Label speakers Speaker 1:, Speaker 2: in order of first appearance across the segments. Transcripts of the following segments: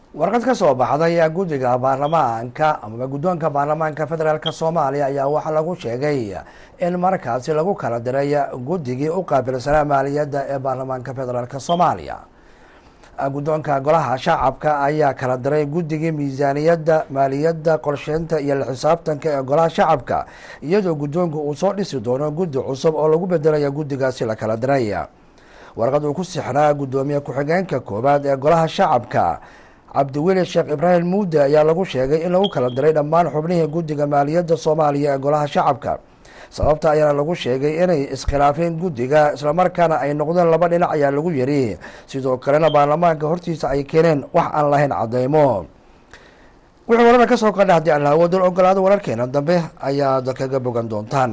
Speaker 1: warqad ka soo baxday guddiga baarlamaanka amaba guddoonka baarlamaanka federaalk soomaaliya ayaa waxaa lagu sheegay in markaasi lagu kala diray guddigii u qaabilsanaa maaliyadda ee baarlamaanka federaalk soomaaliya guddoonka golaha shacabka ayaa kala diray guddigii miisaaniyadda maaliyadda qorsheynta iyo la xisaabtanka ee golaha shacabka iyadoo guddoonku uu soo dhisi doono guddi cusub oo lagu bedelaya guddigaasi la kala diray warqad uu ku sixnaa guddoomiye ku-xigeenka koowaad ee golaha shacabka cabdiweli sheekh ibraahim muude ayaa lagu sheegay in lagu kala diray dhammaan xubnihii guddiga maaliyadda soomaaliya ee golaha shacabka sababta ayaana lagu sheegay inay iskhilaafeen guddiga islamarkaana ay noqdeen laba dhinac ayaa lagu yiri sidoo kalena baarlamaanka hortiisa ay keeneen wax aan lahayn cadeymo wixii warada ka soo qadha haddii alla awoodal ogolaado wararkeena dambe ayaad kaga bogan doontaan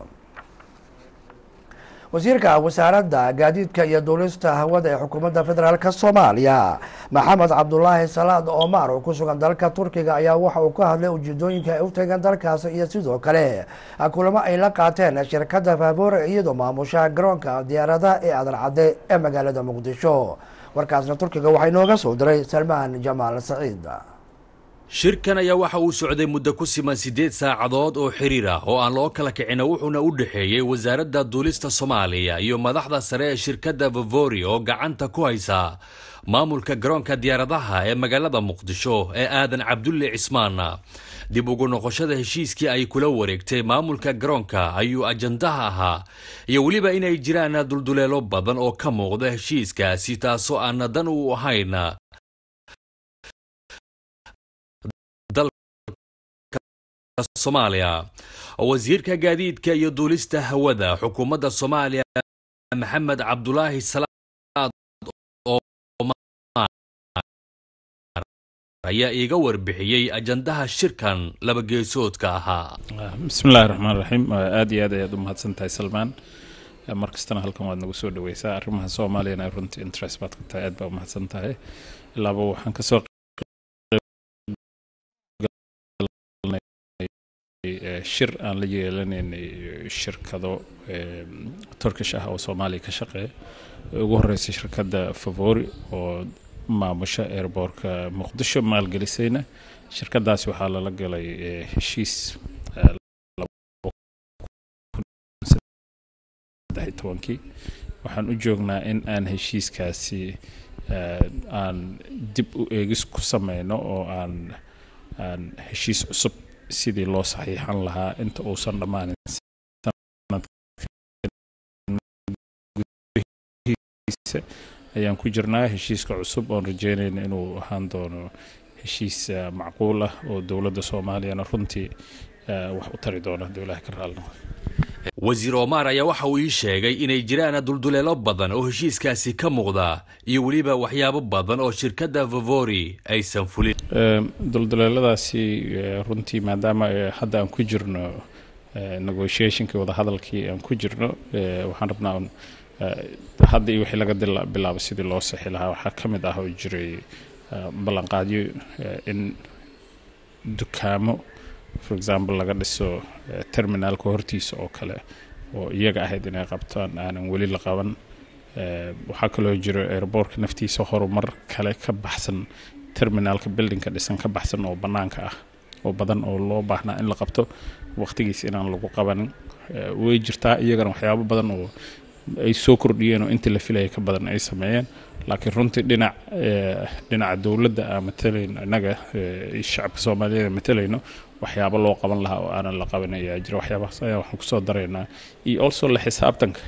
Speaker 1: wasiirka wasaaradda gaadiidka iyo duulista hawada ee xukuumadda federaalk soomaaliya maxamed cabdulaahi salaad omar oo ku sugan dalka turkiga ayaa waxa uu ka hadlay ujeedooyinka ay u tageen dalkaasi iyo sidoo kale kulamo ay la qaateen shirkadda faabore iyadoo maamusha garoonka diyaaradaha ee aadan cadde ee magaalada muqdisho warkaasna turkiga waxaa inooga soo diray salmaan jamaal saciid
Speaker 2: shirkan ayaa waxa uu socday muddo ku siman siddeed saacadood oo xiriir ah oo aan loo kala kicina wuxuuna u dhexeeyey wasaaradda duulista soomaaliya iyo madaxda sare ee shirkadda vavori oo gacanta ku haysa maamulka garoonka diyaaradaha ee magaalada muqdisho ee aadan cabdulle cismaan dib ugu noqoshada heshiiskii ay kula wareegtay maamulka garoonka ayuu ajandaha ahaa iyo weliba inay jiraan dulduleelo badan oo ka muuqda heshiiskaasi taasoo aan dan u ahayn soomaaliya wasiirka gaadiidka iyo duulista hawada xukuumadda soomaaliya maxamed cabdulaahi salaad ayaa iiga warbixiyey ajandaha shirkan laba geesoodka ahaa
Speaker 3: bismi illahi raxmaan raxiim aada iyo aad ayaad u mahadsan tahay salmaan mar kastana halkan waad nagu soo dhaweysaa arrimaha soomaaliyana runtii interest baad ka tahay aad baa u mahadsan tahay ilaaba waxaan kasoo shir aan la yeelanaynay shirkado turkish ah oo soomaaliya ka shaqeeya ugu horreysay shirkadda favori oo maamusha airboortka muqdisho maalgelisayna shirkadaasi waxaa lala galay heshiis tobankii waxaan u joognaa in aan heshiiskaasi aan dib u eegis ku sameyno oo aan aan heshiis cusub sidii loo saxiixan lahaa inta uusan dhammaanin ayaan ku jirnaa heshiiska cusub oon rajeynayna inuu ahaan doono heshiis macquul ah oo dowladda soomaaliyana runtii wax u tari doona hadduu ilaah ka raalno
Speaker 2: wasiir omar ayaa waxa uu ii sheegay inay jiraan dulduleelo badan oo heshiiskaasi ka muuqda iyo weliba waxyaabo badan oo shirkadda vavori aysan fulin
Speaker 3: dulduleeladaasi runtii maadaama hadda aan ku jirno negotiationkii wadahadalkii aan ku jirno waxaan rabnaa hadda iyo wixii laga bilaabo sidii loo sixi lahaa waxaa ka mid ah oo jiray ballanqaadyo in dukaamo for example laga dhiso terminaalka hortiisa oo kale oo iyaga ahayd inay qabtaan aanan weli la qaban waxaa kaloo jiro airboortka naftiisa horumar kale ka baxsan terminaalka buildingka dhisan ka baxsan oo bannaanka ah oo badan oo loo baahnaa in la qabto waqtigiisa inaan lagu qabanin way jirtaa iyagana waxyaabo badan oo ay soo kordhiyeen oo intii la filaya ka badan ay sameeyeen laakiin runtii dhinac dhinaca dowladda aan matalayno innaga shacabka soomaaliyeed matalayno waxyaabo loo qaban lahaa oo aanan la qaban ayaa jira waxyaabahaas ayaa waxaan kusoo daraynaa iyo also la xisaabtanka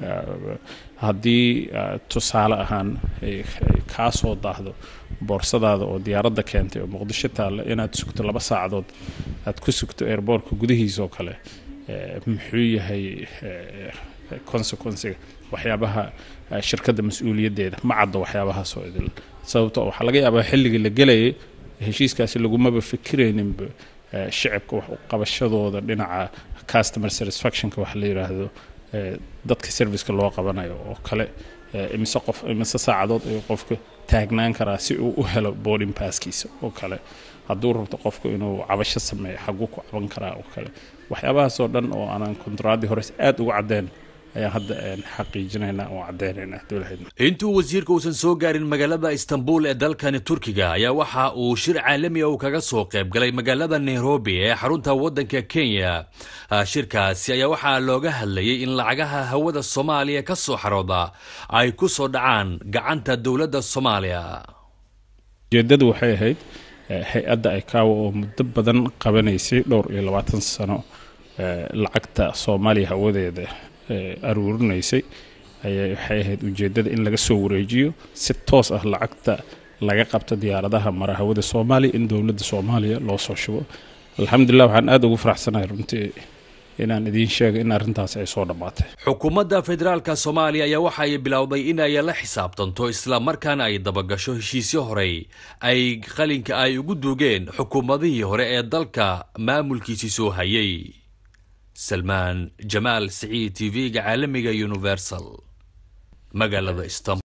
Speaker 3: haddii tusaale ahaan kaa soo daahdo boorsadaada oo diyaaradda keentay oo muqdisho taalla inaad sugto laba saacadood aad ku sugto airboortka gudihiisa oo kale muxuu yahay consequencega waxyaabaha shirkadda mas-uuliyaddeeda ma caddo waxyaabahaasoo idil sababto waxaa laga yaabaa xilligii la gelayay heshiiskaasi lagumaba fikirayninba shicibka wax u qabashadooda dhinaca customer satisfactionka waxa la yidhaahdo dadka serviceka loo qabanayo oo kale imise qof imise saacadood ayuu qofka taagnaan karaa si uu u helo boarding passkiisa oo kale hadduu rabto qofku inuu cabasho sameeyo xaguu ku caban karaa oo kale waxyaabahaasoo dhan oo aanan kontaraaddii hores aada uga caddeen ayaan hadda xaqiijinaynaa oo caddeynaynaa dowlaheedna
Speaker 2: intuu wasiirka uusan soo gaarin magaalada istanbul ee dalkani turkiga ayaa waxa uu shir caalami ah uu kaga soo qayb galay magaalada nairobi ee xarunta waddanka kenya shirkaasi ayaa waxaa looga hadlayay in lacagaha hawada soomaaliya ka soo xarooda ay ku soo dhacaan gacanta dowladda soomaaliya
Speaker 3: ujeeddadu waxay ahayd hay-adda icaawa oo muddo badan qabanaysay dhowr iyo labaatan sano lacagta soomaaliya hawadeeda aruurinaysay ayay waxay ahayd ujeeddada in laga soo wareejiyo si toos ah lacagta laga qabta diyaaradaha mara hawada soomaaliya in dowladda soomaaliya loo soo shubo alxamdulilah waxaan aada ugu faraxsanahay runtii inaan idiin sheegay in arrintaasi ay soo dhammaatay
Speaker 2: xukuumadda federaalka soomaaliya ayaa waxa ay bilowday in ay la xisaabtanto islamarkaana ay dabagasho heshiisyo horey ay qalinka ay ugu duugeen xukuumadihii hore ee dalka maamulkiisii soo hayay salmaan jamaal siciid t v-ga caalamiga universal magaalada istanbul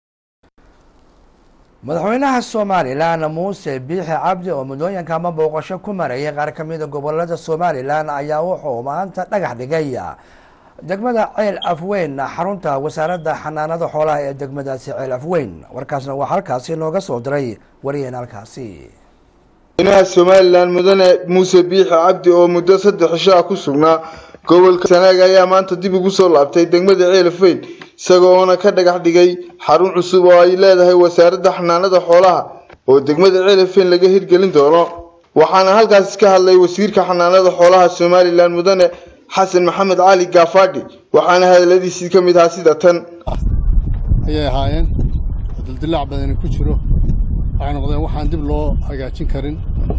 Speaker 1: madaxweynaha somalilan muuse biixi cabdi oo muddooyinka ama booqasho ku marayay qaar ka mida gobolada somalilan ayaa wuxuu maanta dhagax dhigay degmada ceel afweyn xarunta wasaaradda xanaanada xoolaha ee degmadaasi ceel afweyn warkaasna waa halkaasi nooga soo diray wariyeen halkaasi
Speaker 4: madaxweynaha somalilan mudane muuse biixi cabdi oo muddo saddex cisho ah ku sugnaa gobolka sanaag ayaa maanta dib ugu soo laabtay degmada ceelafweyn isagoona ka dhagax dhigay xarun cusub oo ay leedahay wasaaradda xanaanada xoolaha oo degmada ceelafweyn laga hirgelin doono waxaana halkaasi ka hadlay wasiirka xanaanada xoolaha somalilan mudane xasan maxamed cali gaafadhi waxaana hadaladiisii ka mid ahaa sida tan
Speaker 5: ayay ahaayeen dildilaac badani ku jiro waxay noqdeen waxaan dib loo hagaajin karin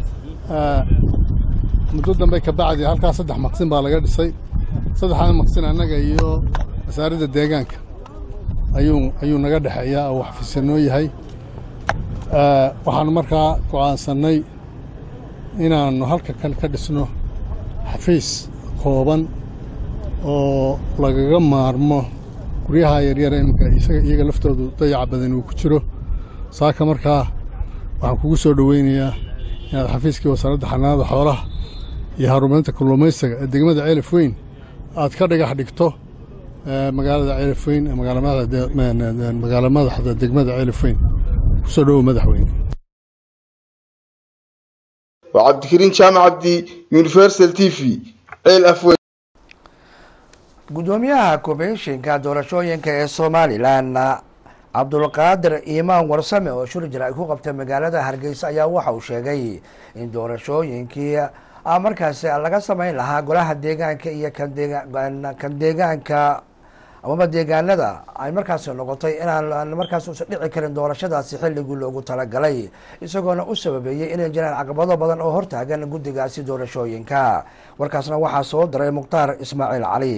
Speaker 5: muddo dambe ka bacdi halkaas saddex maqsin baa laga dhisay saddexdaa maqsin annaga iyo wasaaradda deegaanka ayuu ayuu naga dhexeeyaa oo xafiisanoo yahay waxaanu markaa go'aansannay inaannu halka kan ka dhisno xafiis kooban oo lagaga maarmo guryaha yaryar iminka isaga iyaga laftoodu dayaca badan uu ku jiro saaka markaa waxaan kugu soo dhoweynayaa inaad xafiiskii wasaaradda xanaanada xoolaha iyo horumarinta kalluumaysiga ee degmada ceelaf weyn aad ka dhagax dhigto magaalada ceelaf weyn magaala madaxda degmada ceelaf weyn kusoo dhowow madaxweyne
Speaker 4: waa cabdikariin jaamac cabdi universal t v ceel afweyn
Speaker 1: guddoomiyaha komishinka doorashooyinka ee somalilan cabdulqaadir iimaan warsame oo shir jir ay ku qabtay magaalada hargeysa ayaa waxa uu sheegay in doorashooyinkii markaasi laga sameyn lahaa golaha deegaanka iyo kan deegaanka amaba deegaanada ay markaasi noqotay inaan markaas usan dhici karin doorashadaasi xilligii loogu talagalay isagoona u sababeeyey inay jiraan caqabado badan oo hortaagan guddigaasi doorashooyinka warkaasna waxaa soo diray mukhtaar ismaaciil cali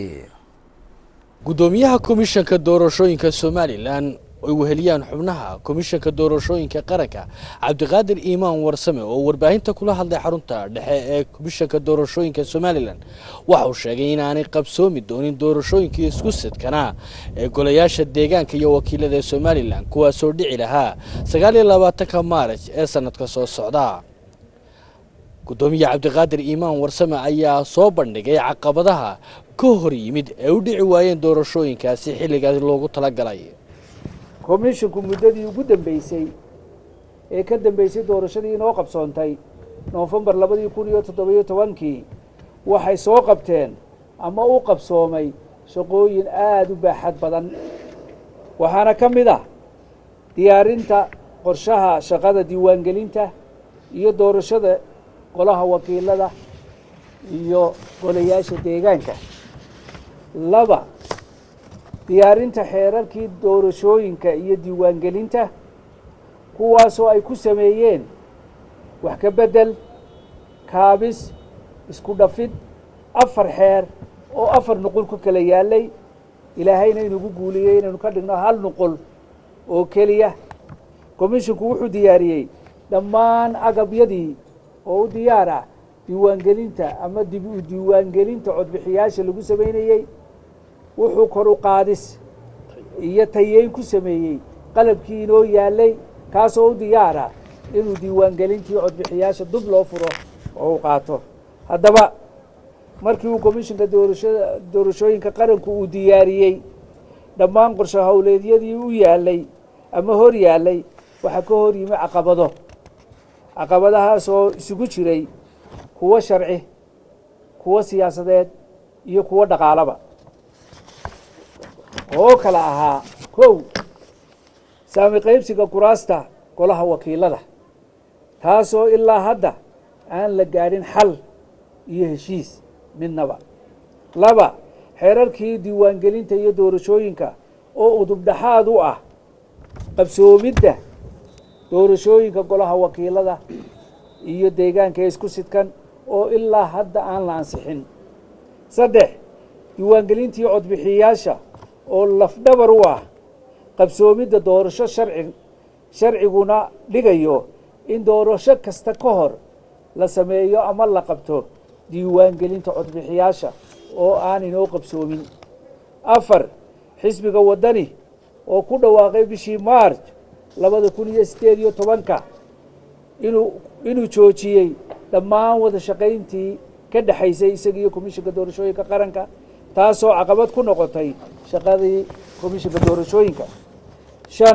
Speaker 6: guddoomiyaha komishanka doorashooyinka somalilan ay weheliyaan xubnaha komishanka doorashooyinka qaranka cabdiqaadir iimaan warsame oo warbaahinta kula hadlay xarunta dhexe ee komishanka doorashooyinka somalilan waxa uu sheegay inaanay qabsoomi doonin doorashooyinkii isku sidkanaa ee golayaasha deegaanka iyo wakiilada ee somalilan kuwaasoo dhici lahaa sagaal iyo labaatanka maarij ee sanadka soo socda guddoomiye cabdiqaadir iimaan warsame ayaa soo bandhigay caqabadaha ka hor yimid ee u dhici waayeen doorashooyinkaasi xilligaas loogu talagalay
Speaker 7: komishinku muddadii ugu dambeysay ee ka dambeysay doorashadii inoo qabsoontay noofembar labadii kun iyo toddobiyo tobankii waxay soo qabteen ama u qabsoomay shaqooyin aada u baaxad badan waxaana ka mid ah diyaarinta qorshaha shaqada diiwaangelinta iyo doorashada golaha wakiilada iyo golayaasha deegaanka laba diyaarinta xeerarkii doorashooyinka iyo diiwaangelinta kuwaasoo ay ku sameeyeen wax ka beddel kaabis isku dhafid afar xeer oo afar nuqul ku kala yaallay ilaahayna inugu guuliyey inaynu ka dhigno hal nuqul oo keliya komishinku wuxuu diyaariyey dhammaan agabyadii oo u diyaar ah diiwaangelinta ama dib u diiwaangelinta codbixiyaasha lagu samaynayey wuxuu kor u qaadis iyo tayeyn ku sameeyey qalabkii inoo yaallay kaasoo u diyaara inuu diiwaangelintii codbixiyaasha dub loo furo oo u qaato haddaba markii uu komishinka doorashada doorashooyinka qaranku uu diyaariyey dhammaan qorshe howleedyadii u yaalay ama hor yaalay waxaa ka hor yimi caqabado caqabadahaas oo isugu jiray kuwo sharci kuwo siyaasadeed iyo kuwo dhaqaalaba oo kala ahaa kow saami qaybsiga kuraasta golaha wakiilada taasoo ilaa hadda aan la gaadhin xal iyo heshiis midnaba laba xeerarkii diiwaangelinta iyo doorashooyinka oo udubdhaxaad u ah qabsoomidda doorashooyinka golaha wakiilada iyo deegaanka isku sidkan oo ilaa hadda aan la ansixin saddex diiwaangelintii codbixiyayaasha oo lafdhabar u ah qabsoomidda doorasho sharci sharciguna dhigayo in doorasho kasta ka hor la sameeyo ama la qabto diiwaangelinta codbixiyaasha oo aan inoo qabsoomin afar xisbiga waddani oo ku dhawaaqay bishii maarj labada kun iyo siddeed iyo tobanka inuu inuu joojiyey dhammaan wada shaqayntii ka dhexaysay isaga iyo komishinka doorashooyinka qaranka taasoo caqabad ku noqotay shaqadii komishinka doorashooyinka shan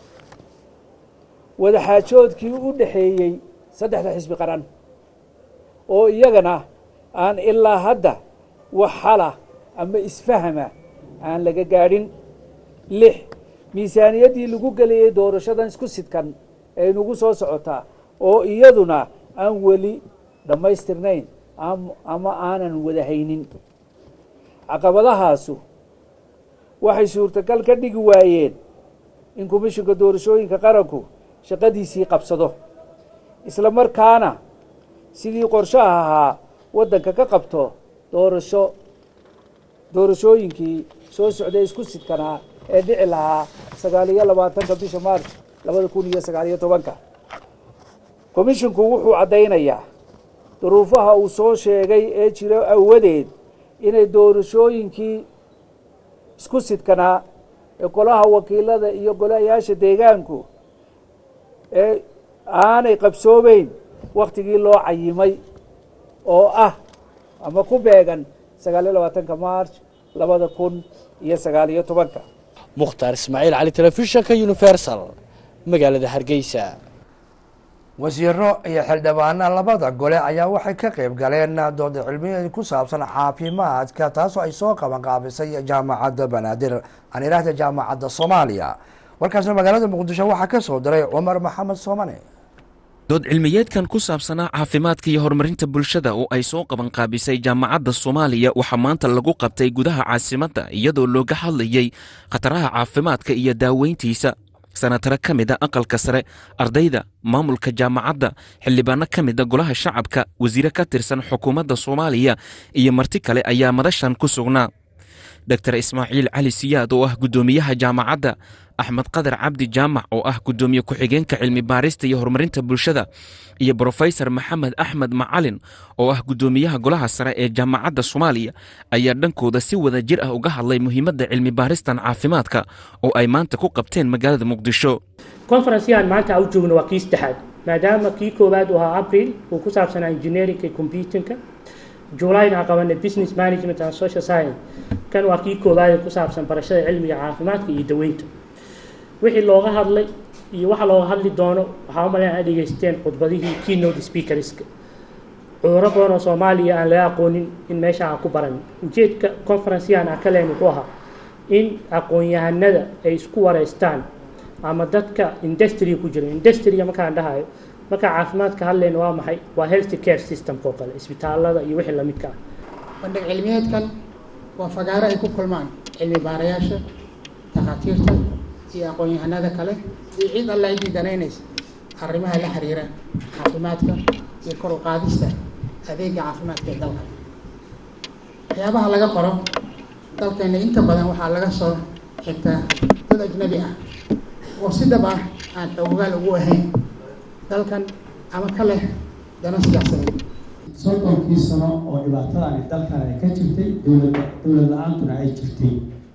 Speaker 7: wadaxaajoodkii u dhexeeyey saddexda xisbi qaran oo iyagana aan ilaa hadda wax xala ama isfahama aan laga gaadhin lix miisaaniyaddii lagu gelayay doorashadan isku sidkan ee nagu soo socotaa oo iyaduna aan weli dhammaystirnayn ama aanan wada haynin caqabadahaasu waxay suurtagal ka dhigi waayeen in komishinka doorashooyinka qaranku shaqadiisii qabsado isla markaana sidii qorshaha ahaa waddanka ka qabto doorasho doorashooyinkii soo socday isku sidkanaa ee dhici lahaa sagaal iyo labaatanka bisha maarch labada kun iyo sagaal iyo tobanka komishinku wuxuu caddaynayaa duruufaha uu soo sheegay ee jiro awadeed inay doorashooyinkii isku sidkanaa ee golaha wakiilada iyo golayaasha deegaanku ee aanay qabsoomeyn waktigii loo cayimay oo ah ama ku beegan sagaal iyo labaatanka march labada kun iyo sagaal iyo tobanka
Speaker 6: mukhtaar ismaaciil cali telefishinka universal magaalada hargeysa
Speaker 1: wasiiro iyo xildhibaana labada gole ayaa waxay ka qayb galeen dooda cilmiyeed ku saabsan caafimaadka taasoo ay soo qaban qaabisay jaamacadda banaadir aan idhaahda jaamacadda soomaaliya warkaasna magaalada muqdisho waxaa ka soo diray cumar maxamed soomane
Speaker 8: dood cilmiyeedkan ku saabsanaa caafimaadka iyo horumarinta bulshada oo ay soo qaban qaabisay jaamacadda soomaaliya waxaa maanta lagu qabtay gudaha caasimadda iyadoo looga hadlayey khataraha caafimaadka iyo daaweyntiisa sanataro ka mida aqalka sare ardayda maamulka jaamacadda xildhibaano ka mida golaha shacabka wasiire ka tirsan xukuumadda soomaaliya iyo marti kale ayaa madashan ku sugnaa dor ismaaciil cali siyaad oo ah guddoomiyaha jaamacadda axmed qadar cabdi jaamac oo ah guddoomiye ku-xigeenka cilmi baarista iyo horumarinta bulshada iyo brofesor maxamed axmed macalin oo ah guddoomiyaha golaha sare ee jaamacadda soomaaliya ayaa dhankooda si wada jir ah uga hadlay muhiimadda cilmi baaristan caafimaadka oo ay maanta ku qabteen magaalada muqdisho
Speaker 9: conferenceyahan maanta u joogno waa kii saddexaad maadaama kii koowaad uu ahaa april uu ku saabsanaa engineerinka iyo computinka julayna aan qabanay business management and social science kan waa kii koowaad ee ku saabsan barashada cilmiga caafimaadka iyo daweynta wixii looga hadlay iyo waxa looga hadli doono waxaa umaleyn aad dhegeysteen khudbadihii keynote speakerska cudurro badan oo soomaaliya aan laga aqoonin in meesha aan ku baran ujeedka conferenceyahan aan ka leen wuxuu ahaa in aqoon-yahanada ay isku wareystaan ama dadka industry ku jira industryga markaan dhahayo markaa caafimaadka hadlayna waa maxay waa health care systemka oo kale isbitaalada iyo wixii lamidka ah
Speaker 10: bandhig cilmiyeedkan waa fagaaro ay ku kulmaan cilmi baarayaasha takhaatiirta iyo aqoon-yahanada kale iyo cid alla ciddii danaynaysa arrimaha la xiriira caafimaadka iyo kor u qaadista adeega caafimaadka ee dalka waxyaabaha laga qoro dalkeena inta badan waxaa laga soo xigtaa dad ajnabi ah oo si dhab ah aan xoogaal ugu ahayn dalkan ama ka leh dano siyaasadeed
Speaker 11: soddonkii sano oo dhibaatadani dalkan ay ka jirtay dowlada dowlad la-aantuna ay jirtay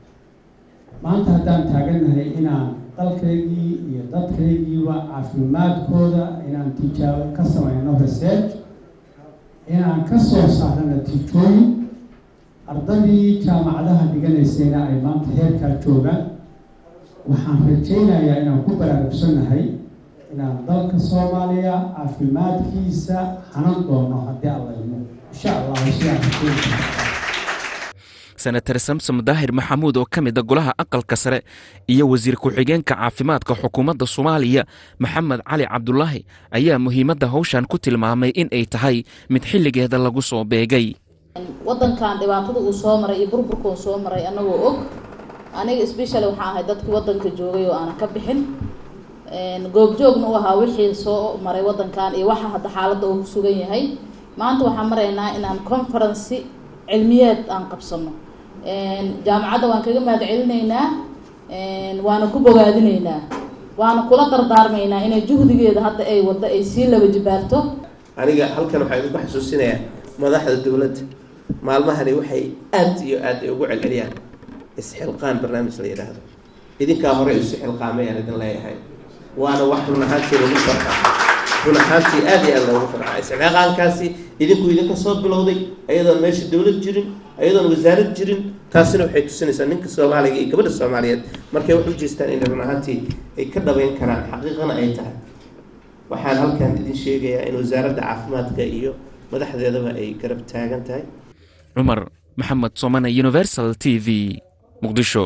Speaker 11: maanta haddaan taagannahay inaan dalkaygii iyo dadkaygiiba caafimaadkooda inaan tijaabo ka samayno research inaan ka soo saarno natiijooyin ardadii jaamacadaha dhiganaysayna ay maanta heerkaa joogaan waxaan rajaynayaa inaan ku baraarugsannahay inaan dalka soomaaliya caafimaadkiisa hanan doono haddii alla idmo insha allah sidaan rajaynaya
Speaker 8: senatar samsom daahir maxamuud oo ka mid a golaha aqalka sare iyo wasiir ku-xigeenka caafimaadka xukuumadda soomaaliya maxamed cali cabdulaahi ayaa muhiimadda howshan ku tilmaamay in ay tahay mid xilligeeda lagu soo beegay
Speaker 12: wadankan dhibaatada uu soo maray iyo burburka uu soo maray anagoo og aniga specially waxaan ahay dadkii wadanka joogay oo aanan ka bixin goobjoogna u ahaa wixii soo maray wadankan iyo waxa hadda xaaladda uu ku sugan yahay maanta waxaan maraynaa inaan conferency cilmiyeed aan qabsano jaamacadda waan kaga mahad celinaynaa waana ku bogaadinaynaa waana kula dardaarmaynaa inay juhdigeeda hadda ay waddo ay sii laba jibaarto
Speaker 13: aniga halkan waxaa idinku xasuusinayaa madaxda dowladda maalmahani waxay aad iyo aad ay ugu celceliyaan isxilqaan barnaamij la yidhaahdo idinkaa hore isu xilqaamay aan idin leeyahay waana wax run ahaantii lagu farxaa run ahaantii aad iyo aad loogu farxaa isxilqaankaasi idinku idinka soo bilowday ayadoon meesha dowlad jirin ayadoon wasaarad jirin taasina waxay tusinaysaa ninka soomaaliga iyo gabadha soomaaliyeed markay wax u jeestaan inay run ahaantii ay ka dhabayn karaan xaqiiqana ay tahay waxaan halkan idin sheegayaa in wasaaradda caafimaadka iyo madaxdeedaba ay garab taagan tahay
Speaker 8: cumar maxamed somane universal t v muqdisho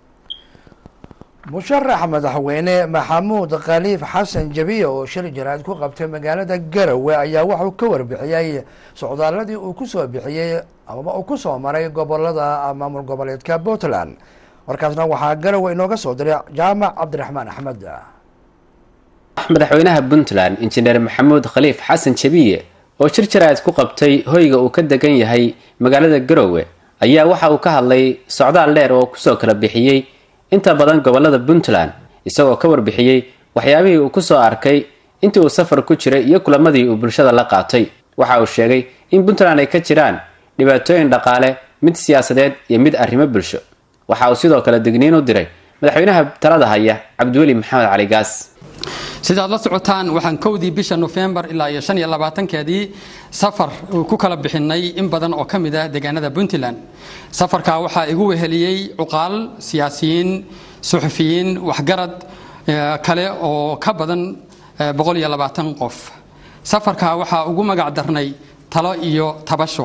Speaker 1: musharax madaxweyne maxamuud khaliif xasan jabiya oo shir jaraad ku qabtay magaalada garowe ayaa wuxuu ka warbixiyey socdaaladii uu kusoo bixiyey amaba uu kusoo maray gobolada maamul goboleedka puntland warkaasna waxaa garowe inooga soo diray jaamac cabdiraxmaan axmed
Speaker 14: madaxweynaha puntland injineer maxamuud khaliif xasan jabiye oo shir jaraad ku qabtay hoyga uu ka degan yahay magaalada garowe ayaa waxa uu ka hadlay socdaal dheer oo kusoo kala bixiyey inta badan gobolada puntland isagoo ka warbixiyey waxyaabihii uu kusoo arkay intii uu safar ku jiray iyo kulamadii uu bulshada la qaatay waxa uu sheegay in puntland ay ka jiraan dhibaatooyin dhaqaale mid siyaasadeed iyo mid arrimo bulsho waxa uu sidoo kale digniin u diray madaxweynaha talada haya cabdiweli maxamed cali gaas
Speaker 15: sidaad la socotaan waxaan kowdii bisha nofembar ilaa iyo shan iyo labaatankeedii safar ku kala bixinay in badan oo ka mid ah deegaanada puntland safarkaa waxaa igu weheliyey cuqaal siyaasiyiin suxufiyiin waxgarad kale oo ka badan boqol iyo labaatan qof safarkaa waxaa ugu magac darnay talo iyo tabasho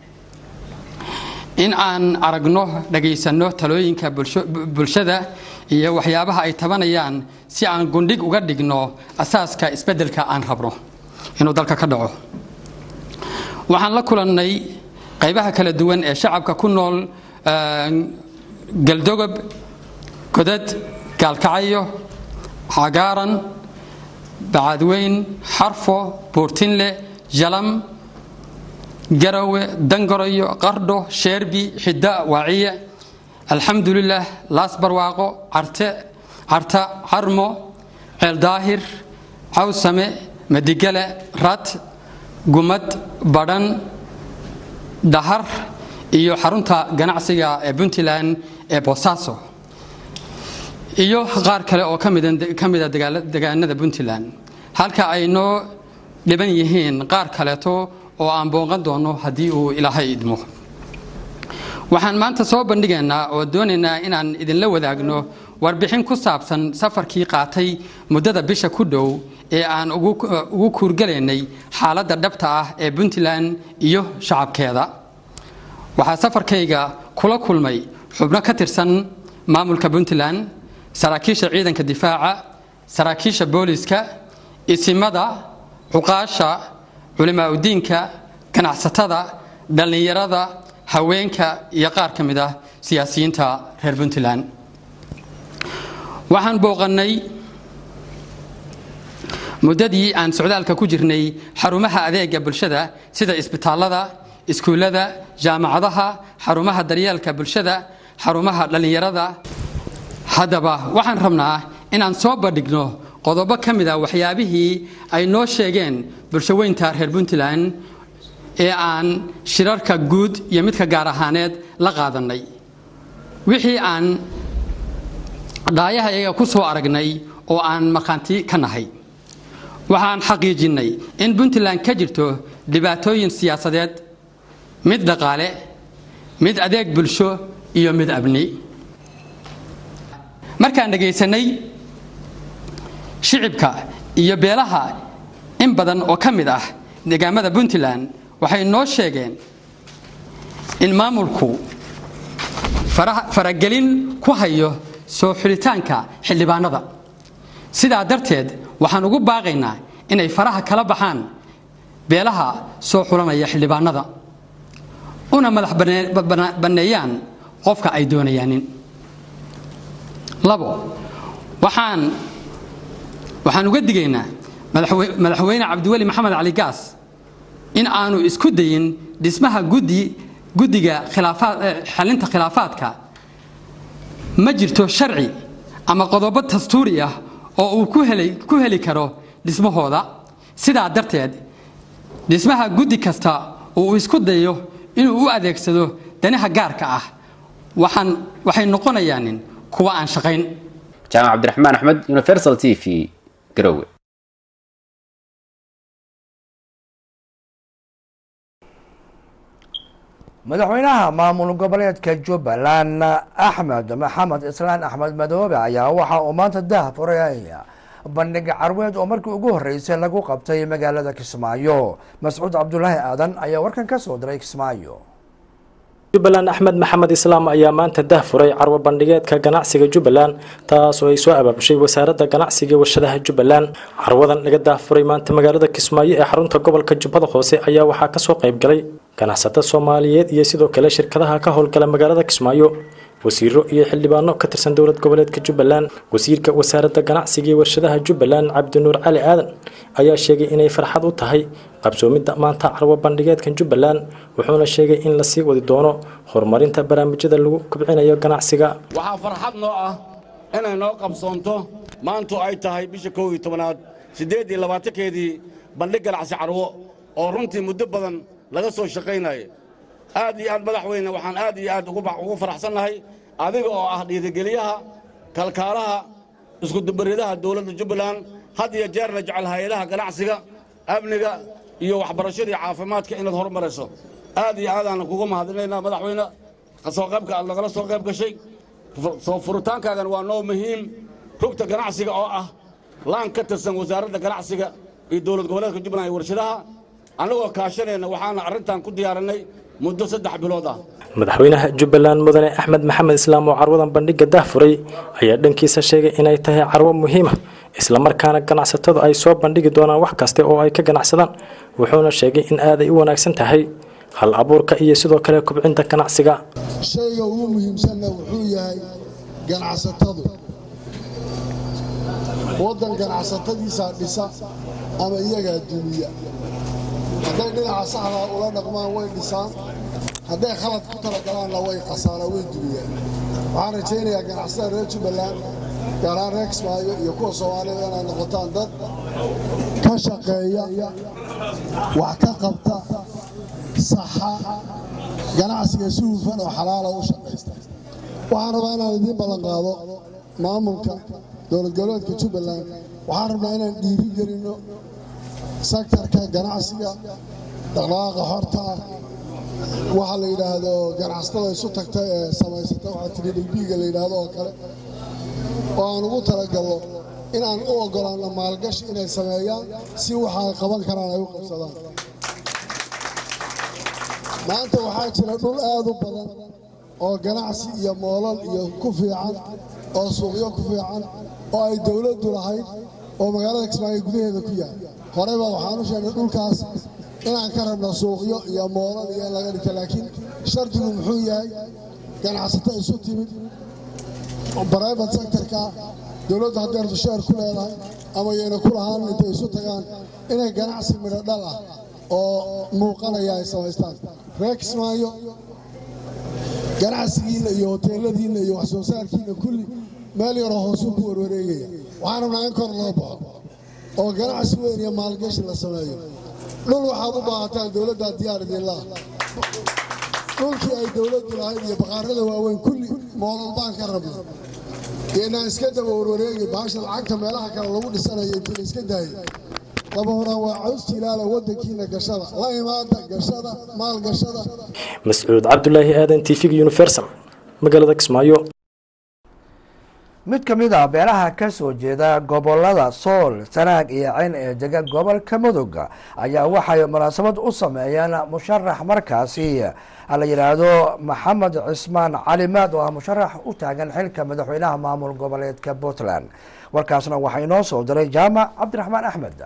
Speaker 15: in aan aragno dhagaysanno talooyinka bulshada iyo waxyaabaha ay tabanayaan si aan gundhig uga dhigno asaaska isbeddelka aan rabno inuu dalka ka dhaco waxaan la kulannay qaybaha kala duwan ee shacabka ku nool galdogob godad gaalkacyo cagaaran bacadweyn xarfo buurtinle jalam garowe dangoroyo qardho sheerbi xidda waaciye alxamdulilah laas barwaaqo carte carta carmo ceeldaahir cawsame madigale rat gumad badhan dhahar iyo xarunta ganacsiga ee puntland ee boosaaso iyo qaar kale oo ka mida degaanada puntland halka ay noo dhiban yihiin qaar kaleeto oo aan booqan doono haddii uu ilaahay idmo waxaan maanta soo bandhigaynaa oo doonaynaa inaan idinla wadaagno warbixin ku saabsan safarkii qaatay muddada bisha ku dhow ee aan ugu kuurgalaynay xaaladda dhabta ah ee puntland iyo shacabkeeda waxaa safarkayga kula kulmay xubno ka tirsan maamulka puntland saraakiisha ciidanka difaaca saraakiisha booliska isimada cuqaasha culimaa udiinka ganacsatada dhallinyarada haweenka iyo qaar ka mid ah siyaasiyiinta reer puntland waxaan booqannay muddadii aan socdaalka ku jirnay xarumaha adeega bulshada sida isbitaallada iskuullada jaamacadaha xarumaha daryeelka bulshada xarumaha dhallinyarada haddaba waxaan rabnaa inaan soo bandhigno qodobo ka mid a waxyaabihii ay noo sheegeen bulshaweynta reer puntland ee aan shirarka guud iyo midka gaar ahaaneed la qaadannay wixii aan dhaayaha iyaga ku soo aragnay oo aan markhaanti ka nahay waxaan xaqiijinnay in puntland ka jirto dhibaatooyin siyaasadeed mid dhaqaale mid adeeg bulsho iyo mid abni markaan dhegaysanay shicibka iyo beelaha in badan oo ka mid ah deegaamada puntland waxay noo sheegeen in maamulku faragelin ku hayo soo xulitaanka xildhibaanada sidaa darteed waxaan ugu baaqaynaa inay faraha kala baxaan beelaha soo xulanaya xildhibaanada una madax banneeyaan qofka ay doonayaanin labo waxaan waxaan uga digaynaa madaxweyne cabdiweli maxamed cali gaas in aanu isku dayin dhismaha guddi guddiga xalinta khilaafaadka ma jirto sharci ama qodobo dastuuri ah oo uu ku heli karo dhismahooda sidaa darteed dhismaha guddi kasta oo uu isku dayo inuu u adeegsado danaha gaarka ah waxay noqonayaanin kuwa aan shaqayn
Speaker 14: jaamac cabdiraxmaan axmed universal t v garowe
Speaker 1: madaxweynaha maamul goboleedka jubbaland axmed maxamed islaan axmed madoobe ayaa waxa uu maanta dah furay bandhig carweed oo markii ugu horeysay lagu qabtay magaalada kismaayo mascuud cabdulaahi aadan ayaa warkan ka soo diray kismaayo
Speaker 16: jubbaland axmed maxamed islaam ayaa maanta dah furay carwo bandhigeedka ganacsiga jubbaland taas oo ay soo abaabushay wasaaradda ganacsiga iyo warshadaha jubbaland carwadan laga dah furay maanta magaalada kismaayo ee xarunta gobolka jubbada hoose ayaa waxaa kasoo qayb galay ganacsato soomaaliyeed iyo sidoo kale shirkadaha ka howlgala magaalada kismaayo wasiiro iyo xildhibaano ka tirsan dowlad goboleedka jubbaland wasiirka wasaaradda ganacsiga iyo warshadaha jubbaland cabdinuur cali aadan ayaa sheegay inay farxad u tahay qabsoomidda maanta carwo bandhigeedkan jubbaland wuxuuna sheegay in lasii wadi doono horumarinta barnaamijyada lagu kobcinayo ganacsiga
Speaker 17: waxaa farxad noo ah inay noo qabsoonto maantu ay tahay bisha kow iyo tobanaad siddeed iyo labaatankeedii bandhig ganacsi carwo oo runtii muddo badan laga soo shaqaynaya aad iyo aad madaxweyne waxaan aad iyo aad ugu faraxsannahay adiga oo ah dhiirigeliyaha kalkaalaha iskudubaridaha dowladda jubbaland had iyo jeerna jecel hay-adaha ganacsiga amniga iyo waxbarashadii caafimaadka inaad horumarayso aad iyo aadaana kugu mahadinaynaa madaxweyne soo qaybka aad nagala soo qayb gashay soo furitaankaagan waa noo muhiim rugta ganacsiga oo ah laan ka tirsan wasaaradda ganacsiga iyo dowlad goboleedka jubbaland iyo warshadaha annagoo kaashanayna waxaana arrintan ku diyaarinay muddo saddex bilood ah
Speaker 16: madaxweynaha jubbaland mudane axmed maxamed islaam oo carwadan bandhigga dah furay ayaa dhankiisa sheegay inay tahay carwo muhiima islamarkaana ganacsatadu ay soo bandhigi doonaan wax kaste oo ay ka ganacsadaan wuxuuna sheegay in aaday u wanaagsan tahay hal abuurka iyo sidoo kale kobcinta ganacsiga
Speaker 18: shayga ugu muhiimsanna wuxuu yahay ganacsatadu waddan ganacsatadiisaa dhisa ama iyagaa dumiya hadday dhinaca saxdaa ula dhaqmaan way dhisaan hadday khalad ku talagalaanna way khasaaraan way dumiyaan waxaan rajaynayaa ganacsatada reer jubbaland gaaraan reer kismaayo iyo kuwa soomaalida inaad noqotaan dad ka shaqeeya wax ka qabta saxa ganacsiga si hufan oo xalaala u shaqaysta waxaan rabaa inaan idiin ballan qaado maamulka dowlad goboleedka jubbaland waxaan rabnaa inaan dhiiri gelinno sektarka ganacsiga dhaqdhaqaaqa horta ah waxa la yidhaahdo ganacsatada isu tagta ee samaysata waxaa tiri dhigbiiga la yidhaahdo oo kale oo aan ugu talagalno inaan u oggolaanno maalgashi inay sameeyaan si waxa ay qaban karaan ay u qabsadaan maanta waxaa jira dhul aad u badan oo ganacsi iyo moolal iyo ku fiican oo suuqyo ku fiican oo ay dowladdu lahayd oo magaalada kismaayo gudaheeda ku yahay horeyba waxaan u sheegnay dhulkaas inaan ka rabno suuqyo iyo moolal iyo in laga dhigta laakiin shardigu muxuu yahay ganacsato isu timid bribate sectorka dowladdu hadday rabto sheer ku leedahay ama yayna ku lahaan intay isu tagaan inay ganacsi midho dhal ah oo muuqanaya ay samaystaan reer kismaayo ganacsigiinna iyo hoteeladiinna iyo wax soo saarkiinna kulli meel yaroo hoosuu ku warwareegaya waxaan rabnaa in kor loo baxo oo ganacsi weyn iyo maalgashi la sameeyo dhul waxaad u baahataan dowladdaa diyaar idinlaah dhulkii ay dowladdu lahayd iyo baqaarada waaweyn kulli moolal baan ka rabna inaan iska daba warwareegi baasha lacagta meelaha kale lagu dhisanayo intii la iska daayay dabahona waa caws jilaala waddankiina gashada la imaada gashada maal gashada
Speaker 16: mascuud cabdulaahi aadan tv universal magaalada kismaayo
Speaker 1: mid ka mid ah beelaha ka soo jeeda gobolada sool sanaag iyo cayn ee dega gobolka mudug ayaa waxay munaasabad u sameeyeen musharax markaasi la yidhaahdo maxamed cismaan calimaad oo ah musharax u taagan xilka madaxweynaha maamul goboleedka puntland warkaasna waxaa inoo soo diray jaamac cabdiraxmaan axmed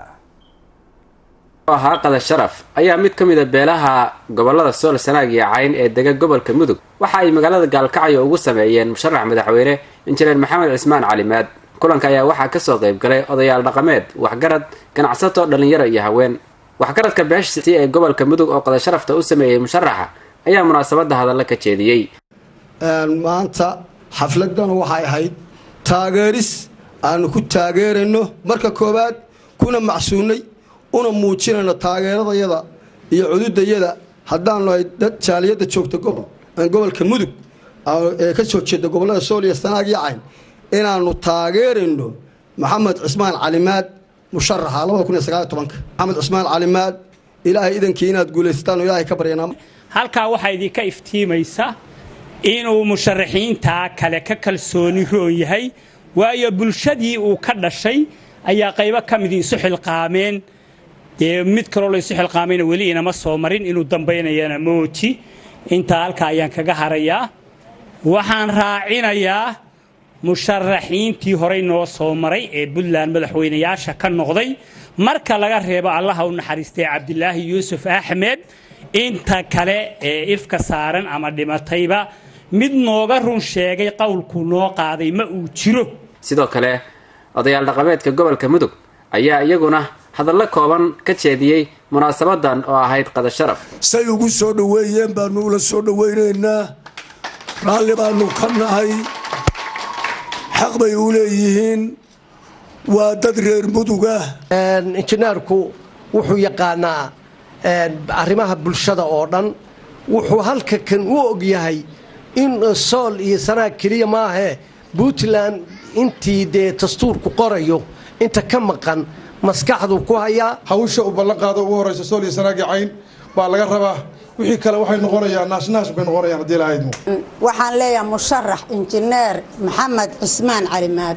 Speaker 14: ahaa qada sharaf ayaa mid ka mida beelaha gobolada sool sanaag iyo cayn ee dega gobolka mudug waxa ay magaalada gaalkacyo ugu sameeyeen musharax madaxweyne injineer maxamed cismaan calimaad kulanka ayaa waxaa kasoo qayb galay odayaal dhaqameed waxgarad ganacsato dhallinyaro iyo haween waxgaradka beesha ee gobolka mudug oo qada sharafta u sameeyey musharaxa ayaa munaasabada hadalla ka jeediyey
Speaker 19: maanta xafladan waxay ahayd taageeris aanu ku taageerayno marka koowaad kuna macsuunay una muujinayno taageeradayada iyo cududayada haddaanu ay dad jaaliyadda joogta gobol gobolka mudug ee ka soo jeeda gobolada sool iyo sanaag iyo cayn inaanu taageerayno maxamed cismaan calimaad musharaxa labada kun iyo sagaal iyo tobanka maxamed cismaan calimaad ilaahay idankii inaad guulaysataan oo ilaahay ka baryanaa
Speaker 20: halkaa waxaa idinka iftiimaysa inuu musharaxiintaa kale ka kalsooni roon yahay waayo bulshadii uu ka dhashay ayaa qaybo ka mid isu xilqaameen dee mid kaloo la isu xilqaamayna weli inama soo marin inuu dambaynayana mooji intaa halkaa ayaan kaga harayaa waxaan raacinayaa musharaxiintii horey noo soo maray ee puntland madaxweynayaasha ka noqday marka laga reebo allaha u naxariistay cabdilaahi yuusuf axmed inta kale ee ifka saaran ama dhimatayba mid nooga run sheegay qowlku noo qaaday ma uu jiro
Speaker 14: sidoo kale odayaal dhaqameedka gobolka mudug ayaa iyaguna hadallo kooban ka jeediyey munaasabadan oo ahayd qada sharaf
Speaker 21: say ugu soo dhoweeyeen baanu ula soo dhowaynaynaa raalli baanu ka nahay xaq bay u leeyihiin waa dad reer muduga
Speaker 22: injineerku wuxuu yaqaanaa arrimaha bulshada oo dhan wuxuu halka kan u og yahay in sool iyo sanaag keliya maahee puntland intii dee dastuurku qorayo inta ka maqan maskaxdu ku hayaa
Speaker 23: hawsha uu ballanqaado ugu horeysa sool iyo sanaag iyo cayn baa laga rabaa wixii kale waxay noqonayaan naashnaas bay noqonayaan haddii lahaydmo
Speaker 24: waxaan leeyahay musharax injineer maxamed cismaan calimaad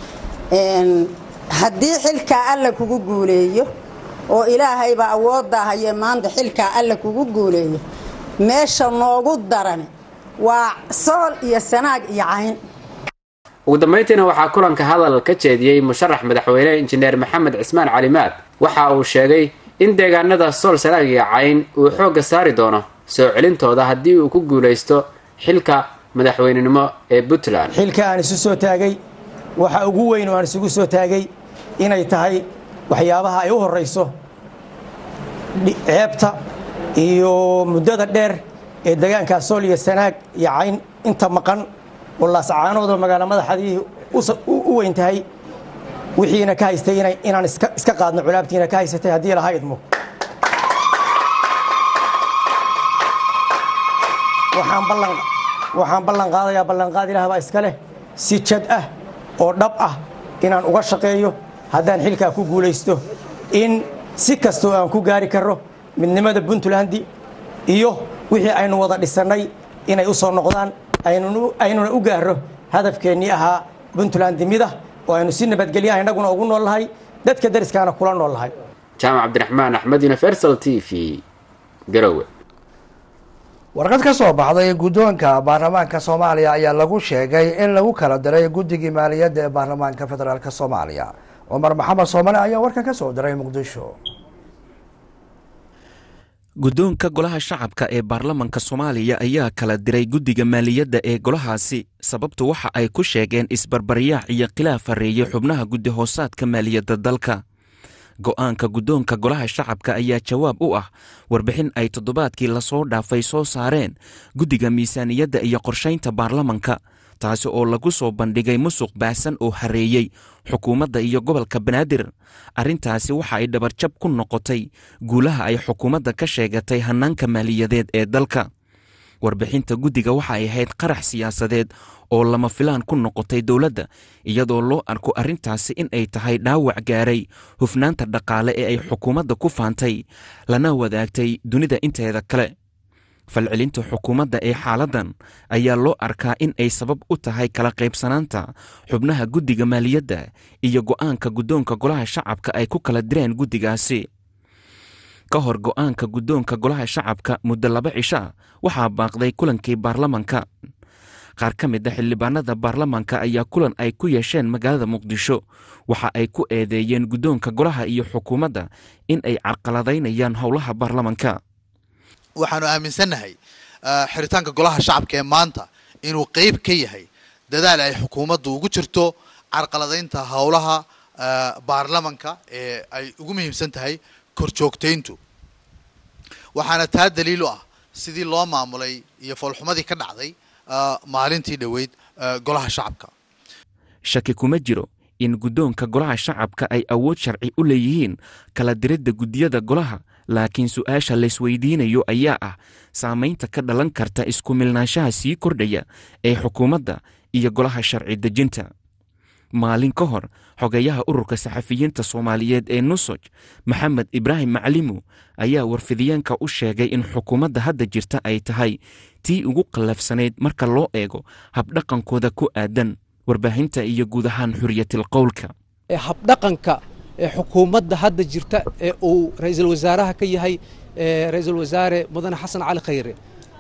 Speaker 24: haddii xilkaa alla kugu guuleeyo oo ilaahaybaa awooddaa haye maanta xilkaa alla kugu guuleeyo meesha noogu daran waa sool iyo sanaag iyo cayn
Speaker 14: ugu dambayntiina waxaa kulanka hadal ka jeediyey musharax madaxweyne injineer maxamed cismaan calimaad waxa uu sheegay in deegaanada sool sanaag iyo cayn uu xoogga saari doono soo celintooda haddii uu ku guulaysto xilka madaxweynenimo ee puntland
Speaker 25: xilka aan isu soo taagay waxa ugu weyn oo aan isugu soo taagay inay tahay waxyaabaha ay u horrayso ceebta iyo muddada dheer ee deegaankaa sool iyo sanaag iyo cayn inta maqan oo laascaanoodoo magaalo madaxadii u weyn tahay wixiina ka haystay inaan iska qaadno culaabtiina ka haysatay haddii laha idmo waxaan ballan qaadayaa ballanqaad ilaah baa iska leh si jad ah oo dhab ah inaan uga shaqeeyo haddaan xilkaa ku guulaysto in si kastoo aan ku gaari karro midnimada puntland iyo wixii aynu wada dhisannay inay u soo noqdaan aynuna u gaarro hadafkeennii ahaa puntland mid ah oo aynu si nabadgelya innaguna ugu nool lahay dadka dariskaana kula nool lahay
Speaker 14: jaamac cabdiraxmaan axmed universal t v garowe
Speaker 1: warqad ka soo baxday guddoonka baarlamaanka soomaaliya ayaa lagu sheegay in lagu kala diray guddigii maaliyadda ee baarlamaanka federaalk soomaaliya cumar maxamed soomane ayaa warkan ka soo diray muqdisho
Speaker 8: guddoonka golaha shacabka ee baarlamanka soomaaliya ayaa kala diray guddiga maaliyadda ee golahaasi sababtu waxa ay ku sheegeen isbarbaryaac iyo khilaaf hareeyey xubnaha guddi hoosaadka maaliyadda dalka go'aanka guddoonka golaha shacabka ayaa jawaab u ah warbixin ay toddobaadkii lasoo dhaafay soo saareen guddiga miisaaniyadda iyo qorshaynta baarlamanka taasi oo lagu soo bandhigay musuq baahsan oo hareeyey xukuumadda iyo gobolka banaadir arrintaasi waxa ay dhabarjab ku noqotay guulaha ay xukuumadda ka sheegatay hannaanka maaliyadeed ee dalka warbixinta guddiga waxa ay ahayd qarax siyaasadeed oo lama filaan ku noqotay dowladda iyadoo loo arko arrintaasi in ay tahay dhaawac gaaray hufnaanta dhaqaale ee ay xukuumadda ku faantay lana wadaagtay dunida inteeda kale falcelinta xukuumadda ee xaaladdan ayaa loo arkaa in ay sabab u tahay kala qaybsanaanta xubnaha guddiga maaliyadda iyo go'aanka guddoonka golaha shacabka ay ku kala direen guddigaasi ka hor go'aanka guddoonka golaha shacabka muddo laba cisha waxaa baaqday kulankii baarlamanka qaar ka mid a xildhibaanada baarlamanka ayaa kulan ay ku yeesheen magaalada muqdisho waxa ay ku eedeeyeen guddoonka golaha iyo xukuumadda in ay carqaladaynayaan howlaha baarlamanka
Speaker 2: waxaanu aaminsannahay xiritaanka golaha shacabka ee maanta inuu qeyb ka yahay dadaal ay xukuumaddu ugu jirto carqaladaynta howlaha baarlamanka ee ay ugu muhiimsan tahay korjoogtayntu waxaana taa daliil u ah sidii loo maamulay iyo foolxumadii ka dhacday maalintii dhoweyd golaha shacabka
Speaker 8: shaki kuma jiro in guddoonka golaha shacabka ay awood sharci u leeyihiin kala diridda guddiyada golaha laakiin su-aasha laysweydiinayo ayaa ah saamaynta ka dhalan karta isku milnaanshaha sii kordhaya ee xukuumadda iyo golaha sharci dejinta maalin ka hor xogeyaha ururka saxafiyiinta soomaaliyeed ee nusoj maxamed ibraahim maclimu ayaa warfidiyeenka u sheegay in xukuumadda hadda jirta ay tahay tii ugu qallafsanayd marka loo eego habdhaqankooda ku aadan warbaahinta iyo guud ahaan xuriyatil qowlka
Speaker 3: habdhaqanka ee xukuumadda hadda jirta ee uu ra-iisul wasaaraha ka yahay ra-iisul wasaare mudane xasan cali khayre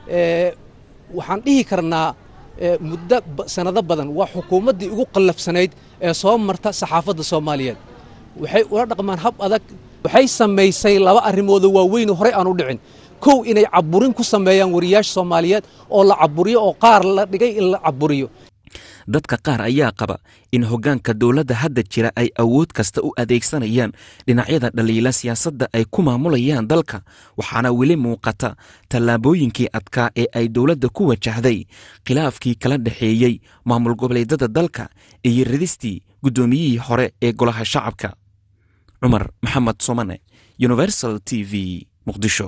Speaker 3: waxaan dhihi karnaa muddo sanado badan waa xukuumaddii ugu qallafsanayd ee soo marta saxaafadda soomaaliyeed waxay ula dhaqmaan hab adag waxay samaysay laba arrimoodoo waaweynoo horey aan u dhicin kow inay caburin ku sameeyaan wariyaasha soomaaliyeed oo la caburiyo oo qaar la dhigay in la caburiyo
Speaker 8: dadka qaar ayaa qaba in hoggaanka dowladda hadda jira ay awood kasta u adeegsanayaan dhinacyada dhaliila siyaasadda ay ku maamulayaan dalka waxaana weli muuqata tallaabooyinkii adkaa ee ay dowladda ku wajahday khilaafkii kala dhexeeyey maamul goboleedyada dalka iyo ridistii guddoomiyihii hore ee golaha shacabka cumar maxamed somane universal t v muqdisho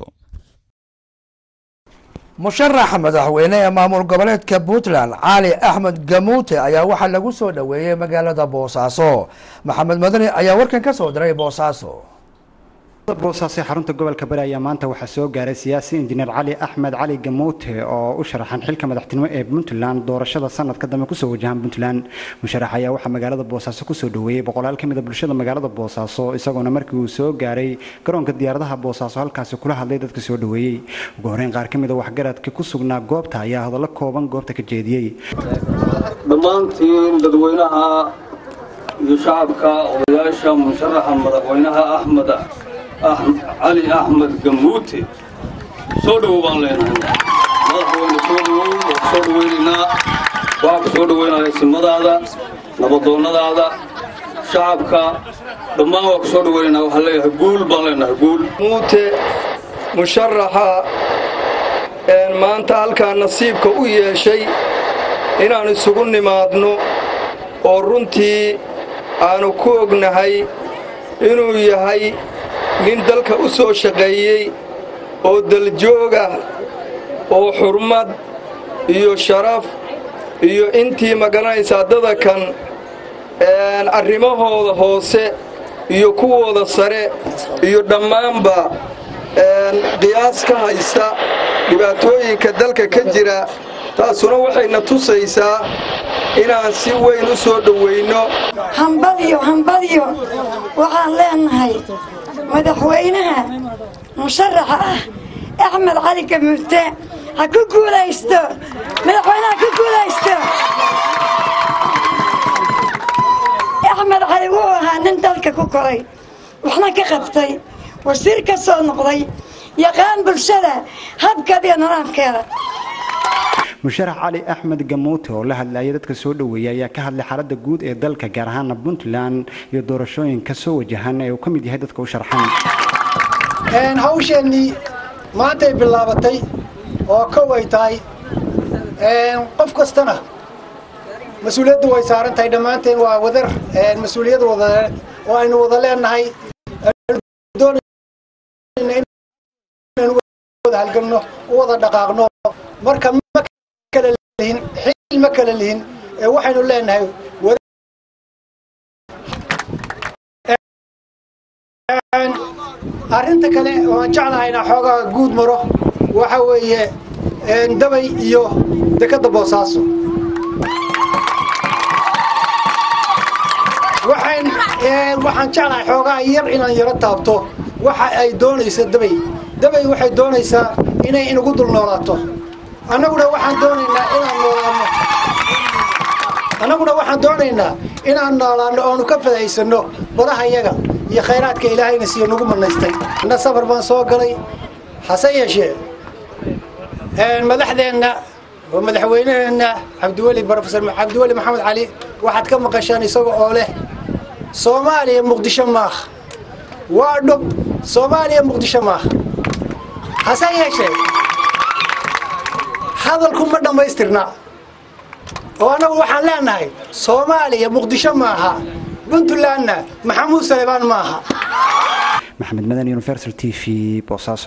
Speaker 1: musharaxa madaxweyne ee maamul goboleedka puntland cali axmed gamuute ayaa waxaa lagu soo dhoweeyey magaalada boosaaso maxamed madani ayaa warkan ka soo diray boosaaso
Speaker 4: boosaaso ee xarunta gobolka bari ayaa maanta waxaa soo gaaray siyaasi injineer cali axmed cali gamuute oo u sharaxan xilka madaxtinimo ee puntland doorashada sanadka dambe kusoo wajahan puntland musharax ayaa waxaa magaalada boosaaso kusoo dhoweeyey boqolaal ka mid a bulshada magaalada boosaaso isagoona markii uu soo gaaray garoonka diyaaradaha boosaaso halkaasi kula hadlay dadka soo dhoweeyey ugu horeyn qaar ka mid a waxgaradka ku sugnaa goobta ayaa hadallo kooban goobta ka jeediyey
Speaker 5: dhammaantiin dadweynaha iyo shacabka odayaasha musharaxa madaxweynaha axmed cali axmed gamuute soo dhowow baan leenahay madaxweyne soo dhowow waa ku soo dhoweynaynaa waxaa ku soo dhoweynaya simadaada nabadoonnadaada shacabka dhammaan waa ku soo dhoweynaynaa waxaan leeyahay guul baan leenahay guul
Speaker 7: muute musharaxa maanta halkaa nasiibka u yeeshay inaan isugu nimaadno oo runtii aanu ku ognahay inuu yahay nin dalka u soo shaqeeyey oo daljoog ah oo xurmad iyo sharaf iyo intii magaranaysaa dada kan arrimahooda hoose iyo kuwooda sare iyo dhammaanba qiyaas ka haysta dhibaatooyinka dalka ka jira taasuna waxayna tusaysaa inaan si weyn u soo dhowayno
Speaker 26: hambadyo hambadyo waxaan leenahay madaxweynaha musharaxa ah axmed cali gamuute ha ku guulaysto madaxweynaha ku guulaysto axmed cali wuxuu ahaa nin dalka ku koray waxna ka qabtay wasiir ka soo noqday yaqaan bulshada habkeeda iyo nidaamkeeda
Speaker 4: musharax cali axmed gamuute oo la hadlayay dadka soo dhoweeyay ayaa ka hadlay xaaladda guud ee dalka gaar ahaana puntland iyo doorashooyinka soo wajahan ee uu ka mid yahay dadka u sharxan
Speaker 27: hawsheennii maantay bilaabatay oo kow ay tahay qof kastana mas-uuliyaddu way saaran tahay dhammaanteen waa wadar mas-uuliyad wada oo aynu wada leenahay wada halganno u wada dhaqaaqno marka ma kala lihin xil ma kala lihin ee waxaynu leenahay arrinta kale oo aan jeclahay inaan xoogaa guud maro waxa weeye dabay iyo dekadda boosaaso waxaan waxaan jeclahay xoogaa yar inaan yaro taabto waxa ay doonaysa dabay dabay waxay doonaysaa inay inagu dul noolaato annaguna waxaan doonaynaa inaan noolaano annaguna waxaan doonaynaa inaan noolaano oonu ka fadaysanno badaha yaga iyo khayraadka ilaahayna siiyo nagu manaystay inna safar baan soo galay hase yeeshee madaxdeenna oo madaxweynaheenna cabdiweli brofesor cabdiweli maxamed cali waxaad ka maqashaan isaga oo leh soomaaliya muqdisho maaha waa dhub soomaaliya muqdisho maaha hase yeeshee hadalku ma dhammaystirna oo annagu waxaan leenahay soomaaliya muqdisho maaha puntlandna maxamuud salebaan maaha
Speaker 4: maxamed madan universal t v boosaaso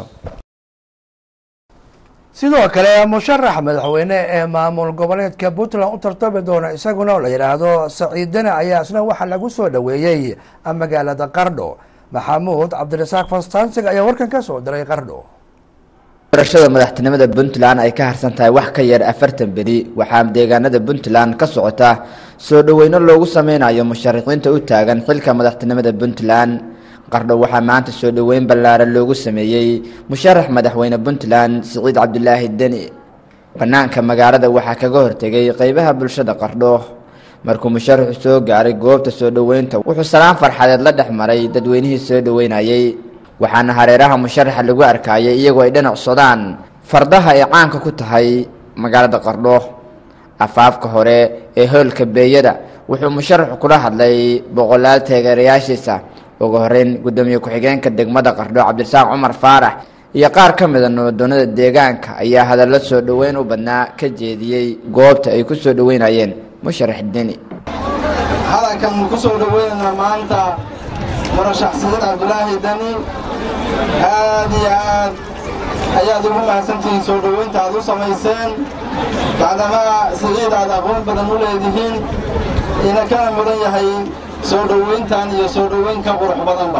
Speaker 1: sidoo kale musharax madaxweyne ee maamul goboleedka puntland u tartami doona isaguna oo la yidhaahdo saciid dene ayaa isna waxaa lagu soo dhoweeyey magaalada qardho maxamuud cabdirasaaq fastansig ayaa warkan ka soo diray qardho
Speaker 6: doorashada madaxtinimada puntland ay ka harsan tahay wax ka yar afartan beri waxaa deegaanada puntland ka socota soo dhoweyno loogu sameynayo musharaxiinta u taagan xilka madaxtinimada puntland qardho waxaa maanta soo dhoweyn ballaaran loogu sameeyey musharax madaxweyne puntland siciid cabdulaahi deni bannaanka magaalada waxaa kaga hortegay qeybaha bulshada qardho markuu musharaxu soo gaaray goobta soo dhoweynta wuxuu salaan farxadeed la dhex maray dadweynihii soo dhoweynayey waxaana hareeraha musharaxa lagu arkayay iyagoo ay dhinac sodaan fardaha ay caanka ku tahay magaalada qardho afaafka hore ee hoolka beeyada wuxuu musharaxu kula hadlay boqolaal taageerayaashiisa ugu horeyn gudoomiye ku-xigeenka degmada qardho cabdirasaaq cumar faarax iyo qaar ka mida nabaddoonada deegaanka ayaa hadallo soo dhoweyn u badnaa ka jeediyey goobta ay ku soo dhoweynayeen musharax deni
Speaker 9: hadalkan ku soo dhoweynayna maanta murashax siciid cabdulaahi deni aad iyo aad ayaad ugu mahadsantihiin soo dhoweynta aad u samayseen bacdama siciid aad aqoon badan u leedihiin ina kana mudan yahay soo dhoweyntan iyo soo dhoweynka qurux badanba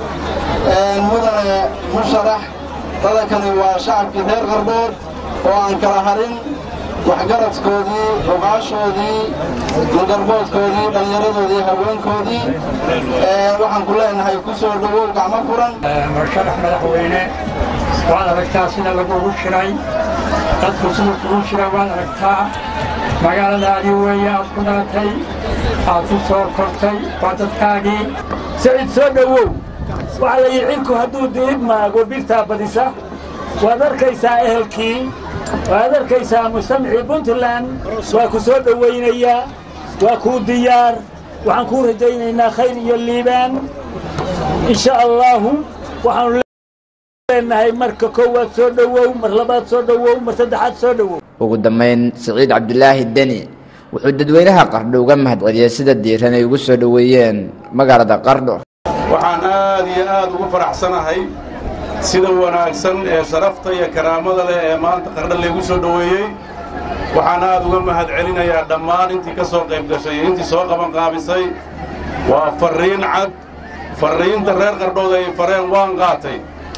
Speaker 9: mudane musharax dadankani waa shacabkii reer qardhood oo aan kala harin waxgaradkoodii ogaashoodii mugarboodkoodii dhallinyaradoodii haweenkoodii waxaan ku leenahay ku soo dhowow gacmo furan
Speaker 10: musharax madaxweyne waad aragtaa sida lagugu shiray dadku sida kugu shira waad aragtaa magaaladaadii weeye aad ku dhalatay aad ku soo kortay waa dadkaagii
Speaker 11: siciid soo dhowow waxaa la yidhi cinku hadduu diib maago birtaa badisa waad arkaysaa ehelkii waad arkaysaa mustamcii puntland waa ku soo dhowaynayaa waa kuu diyaar waxaan kuu rajaynaynaa khayr iyo liibaan in sha allaahu waxaanu leenahay marka koowaad soo dhowow mar labaad soo dhowow mar saddexaad soo dhowow
Speaker 6: ugu dambeyn siciid cabdulaahi deni wuxuu dadweynaha qardho uga mahadceliyey sida diiran ay ugu soo dhoweeyeen magaalada qardho
Speaker 12: waxaan aad iyo aad ugu faraxsanahay sida wanaagsan ee sharafta iyo karaamada leh ee maanta qardho laygu soo dhoweeyey waxaan aad uga mahad celinayaa dhammaan intii ka soo qayb gashay iyo intii soo qabanqaabisay waa farriin cad farriinta reer qardhood ay fareen waan qaatay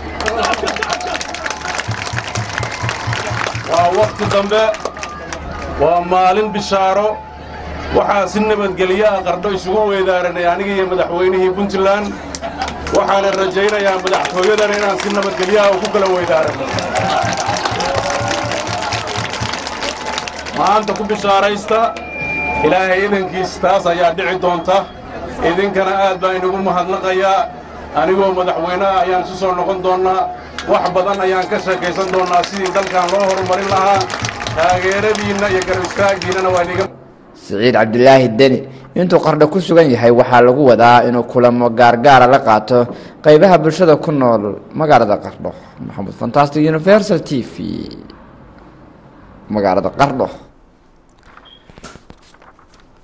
Speaker 12: waa wakhti dambe waa maalin bishaaro waxaa si nabadgelyo ah qardho isugu weydaaranay aniga iyo madaxweynihii puntland waxaana rajaynayaa madaxtooyadan inaan si nabadgelyaha u ku kala weydaaranno maanta ku bishaaraysta ilaahay idankiis taas ayaa dhici doonta idinkana aad baa inugu mahadnaqayaa anigoo madaxweyneha ayaan isu soo noqon doonnaa wax badan ayaan ka sheekaysan doonnaa sidii dalkan loo horumarin lahaa taageeradiinna iyo garab istaaggiinnana waa iniga
Speaker 6: siciid cabdulaahi deni intuu qardho ku sugan yahay waxaa lagu wadaa inuu kulamo gaargaara la qaato qeybaha bulshada ku nool magaalada qardho maxamuud fantastic universal t v magaalada qardho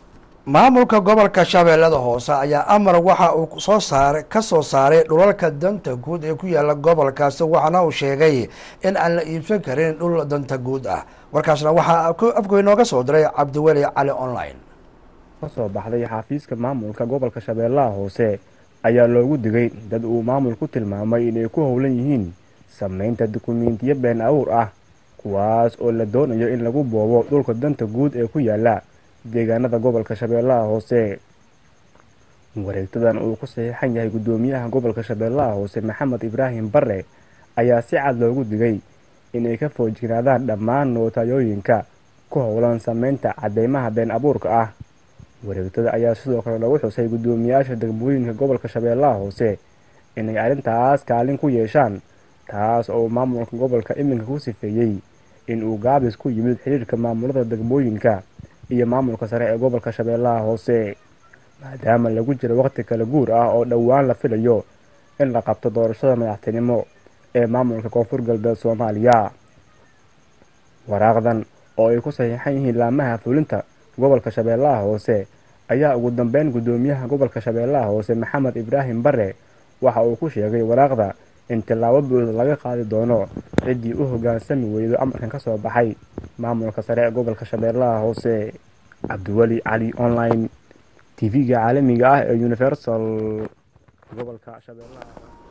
Speaker 1: maamulka gobolka shabeellada hoose ayaa amar waxa uu soo saara ka soo saaray dhulalka danta guud ee ku yaala gobolkaasi waxaana uu sheegay in aan la iibsan karin dhul danta guud ah warkaasna waxaa afku inooga soo diray cabdiweli cali online
Speaker 13: kasoo baxday xafiiska maamulka gobolka shabeellaha hoose ayaa loogu digay dad uu maamul ku tilmaamay inay ku howlan yihiin sameynta dukumiintiyo been awuur ah kuwaas oo la doonayo in lagu boobo dhulka danta guud ee ku yaala deegaanada gobolka shabeellaha hoose wareegtadan uu ku saxiixan yahay guddoomiyaha gobolka shabeellaha hoose maxamed ibraahim bare ayaa si cad loogu digay inay ka foojignaadaan dhammaan nootayooyinka ku howlan sameynta cadeymaha been abuurka ah wareegtada ayaa sidoo kale lagu xusay guddoomiyaasha degmooyinka gobolka shabeellaha hoose inay arrintaas kaalin ku yeeshaan taas oo maamulka gobolka iminka ku sifeeyey in uu gaabis ku yimid xiriirka maamulada degmooyinka iyo maamulka sare ee gobolka shabeellaha hoose maadaama lagu jiro waqti kala guur ah oo dhowaan la filayo in la qabto doorashada madaxtinimo ee maamulka koonfur galbeed soomaaliya waraaqdan oo ay ku saxiixan yihiin laamaha fulinta gobolka shabeellaha hoose ayaa ugu dambeyn guddoomiyaha gobolka shabeellaha hoose maxamed ibraahim bare waxa uu ku sheegay waraaqda in tillaabo buuxda laga qaadi doono ciddii u hoggaansami weydo amarkan ka soo baxay maamulka sare ee gobolka shabeellaha hoose cabdiweli cali online tv-ga caalamiga ah ee universal gobolka shabeellaha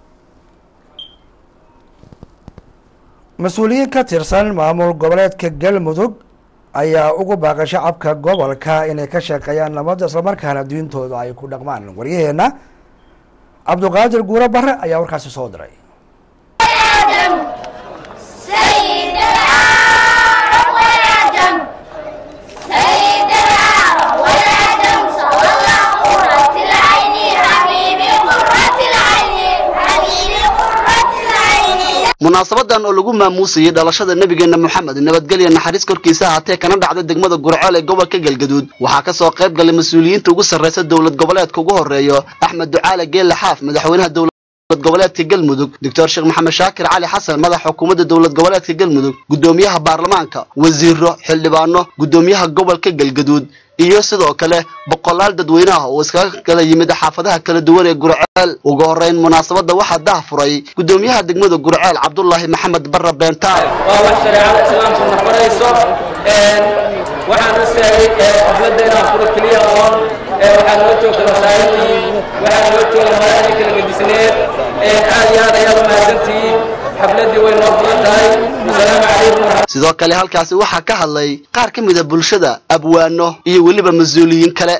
Speaker 1: mas-uuliyiin ka tirsan maamul goboleedka galmudug ayaa ugu baaqay shacabka gobolka inay ka shaqeeyaan nabadda islamarkaana diintooda ay ku dhaqmaan waryaheena cabduqaadir guuro bare ayaa warkaasi soo diray
Speaker 15: munaasabadan oo lagu maamuusayay dhalashada nebigeena moxamed nabadgelya naxariis korkiisa ahaatee kana dhacday degmada gurceel ee gobolka galgaduud waxaa kasoo qayb galay mas-uuliyiinta ugu sarreysa dowlad goboleedka ugu horeeyo axmed ducaale geelle xaaf madaxweynaha dowlad goboleedka galmudug doctor sheekh maxamed shaakir cali xasan madax xukuumadda dowlad goboleedka galmudug guddoomiyaha baarlamaanka wasiiro xildhibaano guddoomiyaha gobolka galgaduud iyo sidoo kale boqolaal dadweynaha oo iskaga kala yimid xaafadaha kala duwan ee gurceel ugu horeyn munaasabadda waxaa dah furay guddoomiyaha degmada gurceel cabdulaahi maxamed barre beentaal
Speaker 16: waa wax shareecada islaamku nafarayso waxaan u sheegay xafladda inaan furo keliya oon waxaa noo joogta masaajidii waxaa noo jooga madaxdii kala gedisneed aad iyo aad ayaad u mahadsantihiin xafladdii way noo furan tahay asalaamu calaykum
Speaker 15: sidoo kale halkaasi waxaa ka hadlay qaar ka mida bulshada abwaano iyo weliba mas-uuliyiin kale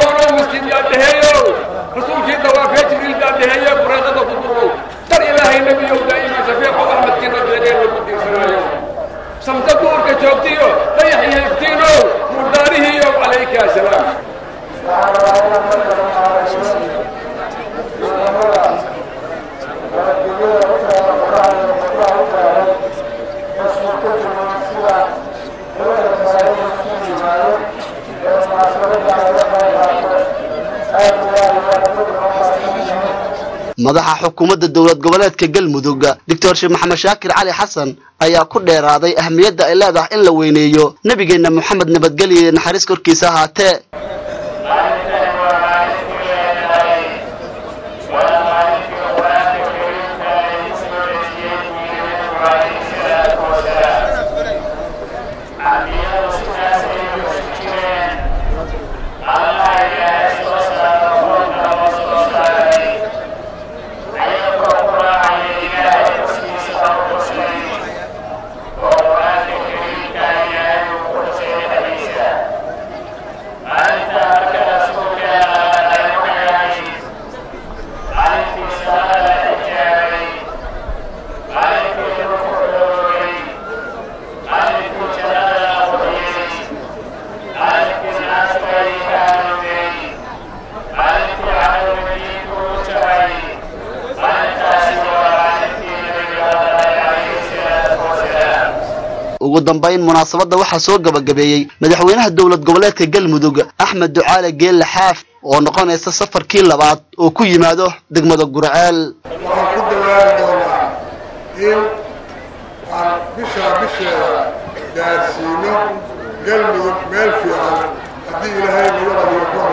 Speaker 17: rasuulkiina waa fee jibriil baa dhaheeye qureedada ku durow dar ilaahay nebiyow daa'iman shafiiqo axmedkiina beedee lagu diirsanayo samta duurka joogtiyo dayax iyo iftiinow murdaarihiiyo calayka asalaam
Speaker 15: madaxa xukuumadda dowlad goboleedka galmudug doctor sheekh maxamed shaakir cali xasan ayaa ku dheeraaday ahmiyadda ay leedahay in la weyneeyo nebigeenna moxamed nabadgelya iyo naxariis korkiisa ahaatee ugu dambayn munaasabadda waxaa soo gabagabeeyey madaxweynaha dowlad goboleedka galmudug axmed ducaale geelle xaaf oo noqonaysa safarkii labaad oo ku yimaado degmada gurceel
Speaker 18: waxaan ku dadaali doonaa in aan bishaa bisheeda gaarsiino galmudug meel fiican haddii ilaahay nagu qadiyo ku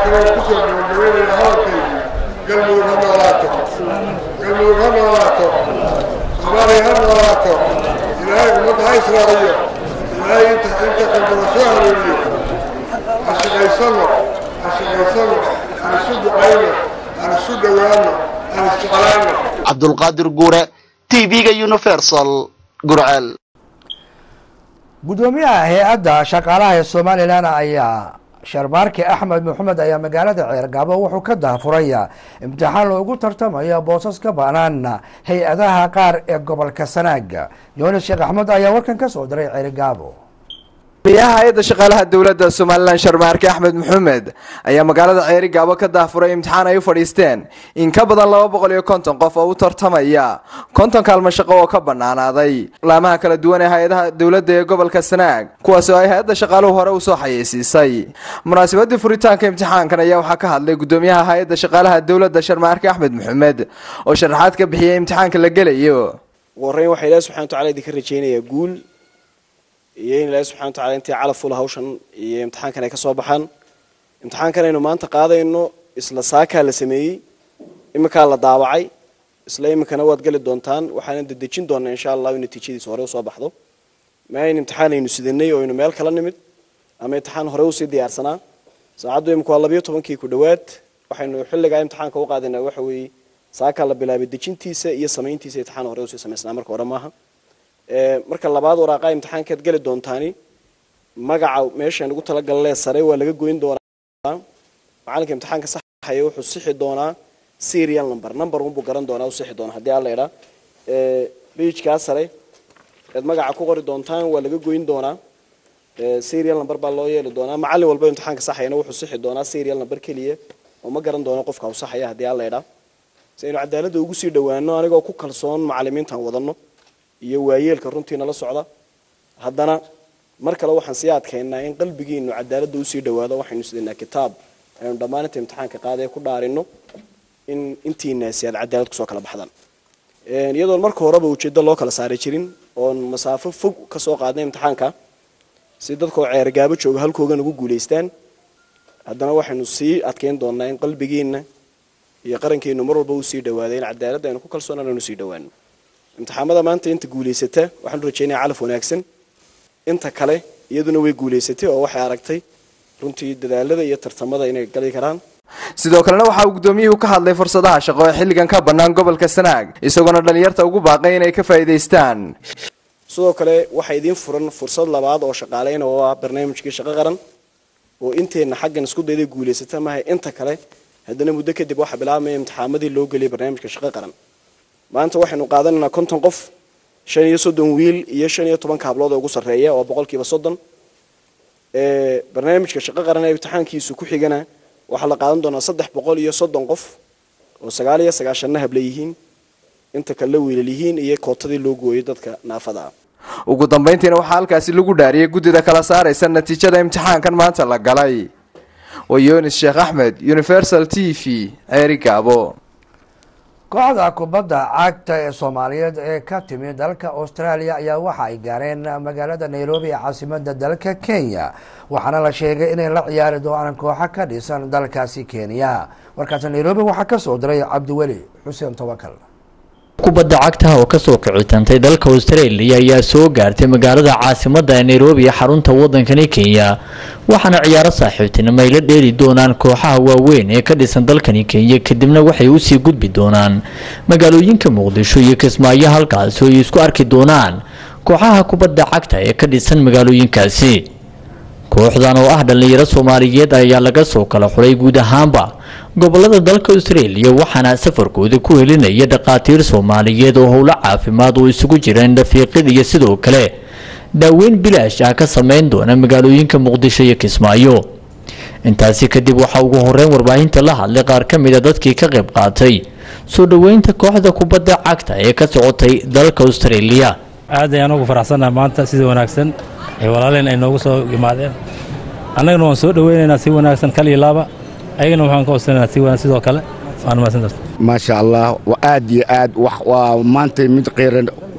Speaker 18: kaloo ku soo gabagabeynaya hadalkaygu galmudug ha noolaato galmudug ha noolaato soomaaliya ha noolaato ilaahay ummadda ha israaciyo ilaahay inta inta qalbada soo hareeriyo ha shaqaysano ha shaqaysano aan isu ducayno aan isu dhowaano aan isjeclaano
Speaker 15: cabdulqaadir guure tv-ga universal gurceel
Speaker 1: gudoomiyaha hay-adda shaqaalaha ee somalilan ayaa sharbaarke axmed maxamed ayaa magaalada ceergaabo wuxuu ka daafuraya imtixaan loogu tartamaya boosas ka banaan hay-adaha qaar ee gobolka sanaaga yoonis sheekh axmed ayaa warkan ka soo diray ceergaabo
Speaker 19: gudoomiyaha hay-adda shaqaalaha dowladda somalilan sharmaarke axmed maxamed ayaa magaalada ceeri gaabo ka daafuray imtixaan ay u fadhiisteen in ka badan laba boqol iyo konton qof oo u tartamaya konton kaalmo shaqo oo ka banaanaaday laamaha kala duwan ee hay-adaha dowladda ee gobolka sanaag kuwaas oo ay hay-adda shaqaaluhu hore usoo xayeysiisay munaasabadii furitaanka imtixaankan ayaa waxaa ka hadlay gudoomiyaha hay-adda shaqaalaha dowladda sharmaarke axmed maxamed oo sharaxaad ka bixiyay imtixaanka la gelayo
Speaker 20: ugu horreyn waxaa ilaahi subxana wataala idinka rajaynayaa guul iyo in ilaahi subxana wataala intii calaf ula hawshan iyo imtixaankan ay ka soo baxaan imtixaankan aynu maanta qaadayno isla saakaa la sameeyey iminkaa la daawacay isla iminkana waad geli doontaan waxaana dedejin doonaa insha allahu in natiijadiisa hore usoo baxdo ma ayn imtixaan aynu sidanay oo aynu meel kala nimid ama imtixaan hore usii diyaarsanaa saacaddu imika waa labayo tobankii ku dhowaad waxaynu xilligaa imtixaanka u qaadaynaa waxa weeye saakaa la bilaabay dejintiisa iyo samayntiisa imtixaan hore usii samaysnaa marka hore maaha marka labaad waraaqaa imtixaankaad geli doontaani magaca meeshaan ugu talagalee sare waa laga goyn doonaa macalinka imtixaanka saxaya wuxuu sixi doonaa serial number number unbuu garan doonaa u sixi doonaa haddii alla idhaa bejkaa sare eed magaca ku qori doontaan waa laga goyn doonaa serial number baa loo yeeli doonaa macallin walba imtixaanka saxayana wuxuu sixi doonaa serial number keliya oo ma garan doono qofka u saxaya haddii alla idhaa si aynu cadaaladda ugu sii dhowaano anigoo ku kalsoon macallimiintan wadano iyo waayeelka runtiina la socda haddana mar kale waxaan sii adkaynaa in qalbigiinu cadaaladda usii dhowaado waxaynu sidaynaa kitaab aynu dhammaaninta imtixaanka qaadee ku dhaarino in intiinaasi aad cadaalad kusoo kala baxdaan iyadoon marka horeba ujeeddo loo kala saari jirin oon masaafo fog ka soo qaadnay imtixaanka si dadkoo ceergaabo jooga halkoogan ugu guulaystaan haddana waxaynu sii adkayn doonaa in qalbigiina iyo qarankeenu mar walba usii dhawaada in cadaaladda aynu ku kalsoonaan aynu sii dhawaano imtixaamada maanta inta guulaysata waxaanu rajaynaya calaf wanaagsan inta kale iyaduna way guulaysatay oo waxay aragtay runtii dadaalada iyo tartamada inay gali karaan
Speaker 19: sidoo kalena waxa uu gudoomiyuhu ka hadlay fursadaha shaqo ee xilligan ka bannaan gobolka sanaag isagoona dhalinyarta ugu baaqay inay ka faa'iidaystaan
Speaker 20: sidoo kale waxaa idiin furan fursad labaad oo shaqaaleyna oo ah barnaamijkii shaqo qaran oo inteenna xaggan isku dayday guulaysata maaha inta kale haddana muddo kadib waxaa bilaabmaya imtixaamadii loo geliyay barnaamijka shaqo qaran maanta waxaynu qaadanaynaa konton qof shan iyo soddon wiil iyo shan iyo toban kaablood oo ugu sarreeya oo boqolkiiba soddon barnaamijka shaqo qaran ee imtixaankiisu ku xigana waxaa la qaadan doonaa saddex boqol iyo soddon qof oo sagaal iyo sagaashanna habla yihiin inta kale wiilal yihiin iyo kootadii loo gooyay dadka naafada ah
Speaker 19: ugu dambayntiina waxaa halkaasi lagu dhaariyay guddida kala saaraysa natiijada imtixaankan maanta la galay waa yunis sheekh axmed universal t v ceeri gaabo
Speaker 1: kooxda kubadda cagta ee soomaaliyeed ee ka timi dalka australia ayaa waxa ay gaareen magaalada nairobi ee caasimada dalka kenya waxaana la sheegay inay la ciyaari doonaan kooxo ka dhisan dalkaasi kenya warkaas nairobi waxaa kasoo diray cabdiweli xuseen tawakal
Speaker 21: kubadda cagtaha oo kasoo kicitantay dalka australia ayaa soo gaartay magaalada caasimada nairobi ee xarunta wadankani kenya waxaana ciyaaro saaxiibtinimo ay la dheeli doonaan kooxaha waaweyn ee ka dhisan dalkani kenya kadibna waxay usii gudbi doonaan magaalooyinka muqdisho iyo kismaayo halkaasi oo ay isku arki doonaan kooxaha kubadda cagta ee ka dhisan magaalooyinkaasi kooxdan oo ah dhallinyaro soomaaliyeed ayaa laga soo kala xulay guud ahaanba gobolada dalka australia waxaana safarkooda ku helinaya dhakhaatiir soomaaliyeed oo howlo caafimaad oo isugu jireen dhafiiqid iyo sidoo kale daaweyn bilaash ah ka sameyn doona magaalooyinka muqdisho iyo kismaayo intaasi kadib waxaa ugu horeyn warbaahinta la hadlay qaar ka mid a dadkii ka qayb qaatay soo dhoweynta kooxda kubadda cagta ee ka socotay dalka australia
Speaker 22: aad ayaan ugu faraxsannaha maanta sida wanaagsan ee walaaleen ay noogu soo yimaadeen annagana waan soo dhoweynaynaa si wanaagsan kal iyo laaba ayagana waxaan ka hoosanaynaa si wanaagsan sidoo kale waan mahadsantahay
Speaker 23: maasha allah aad iyo aad wax waa maanta mid qiiran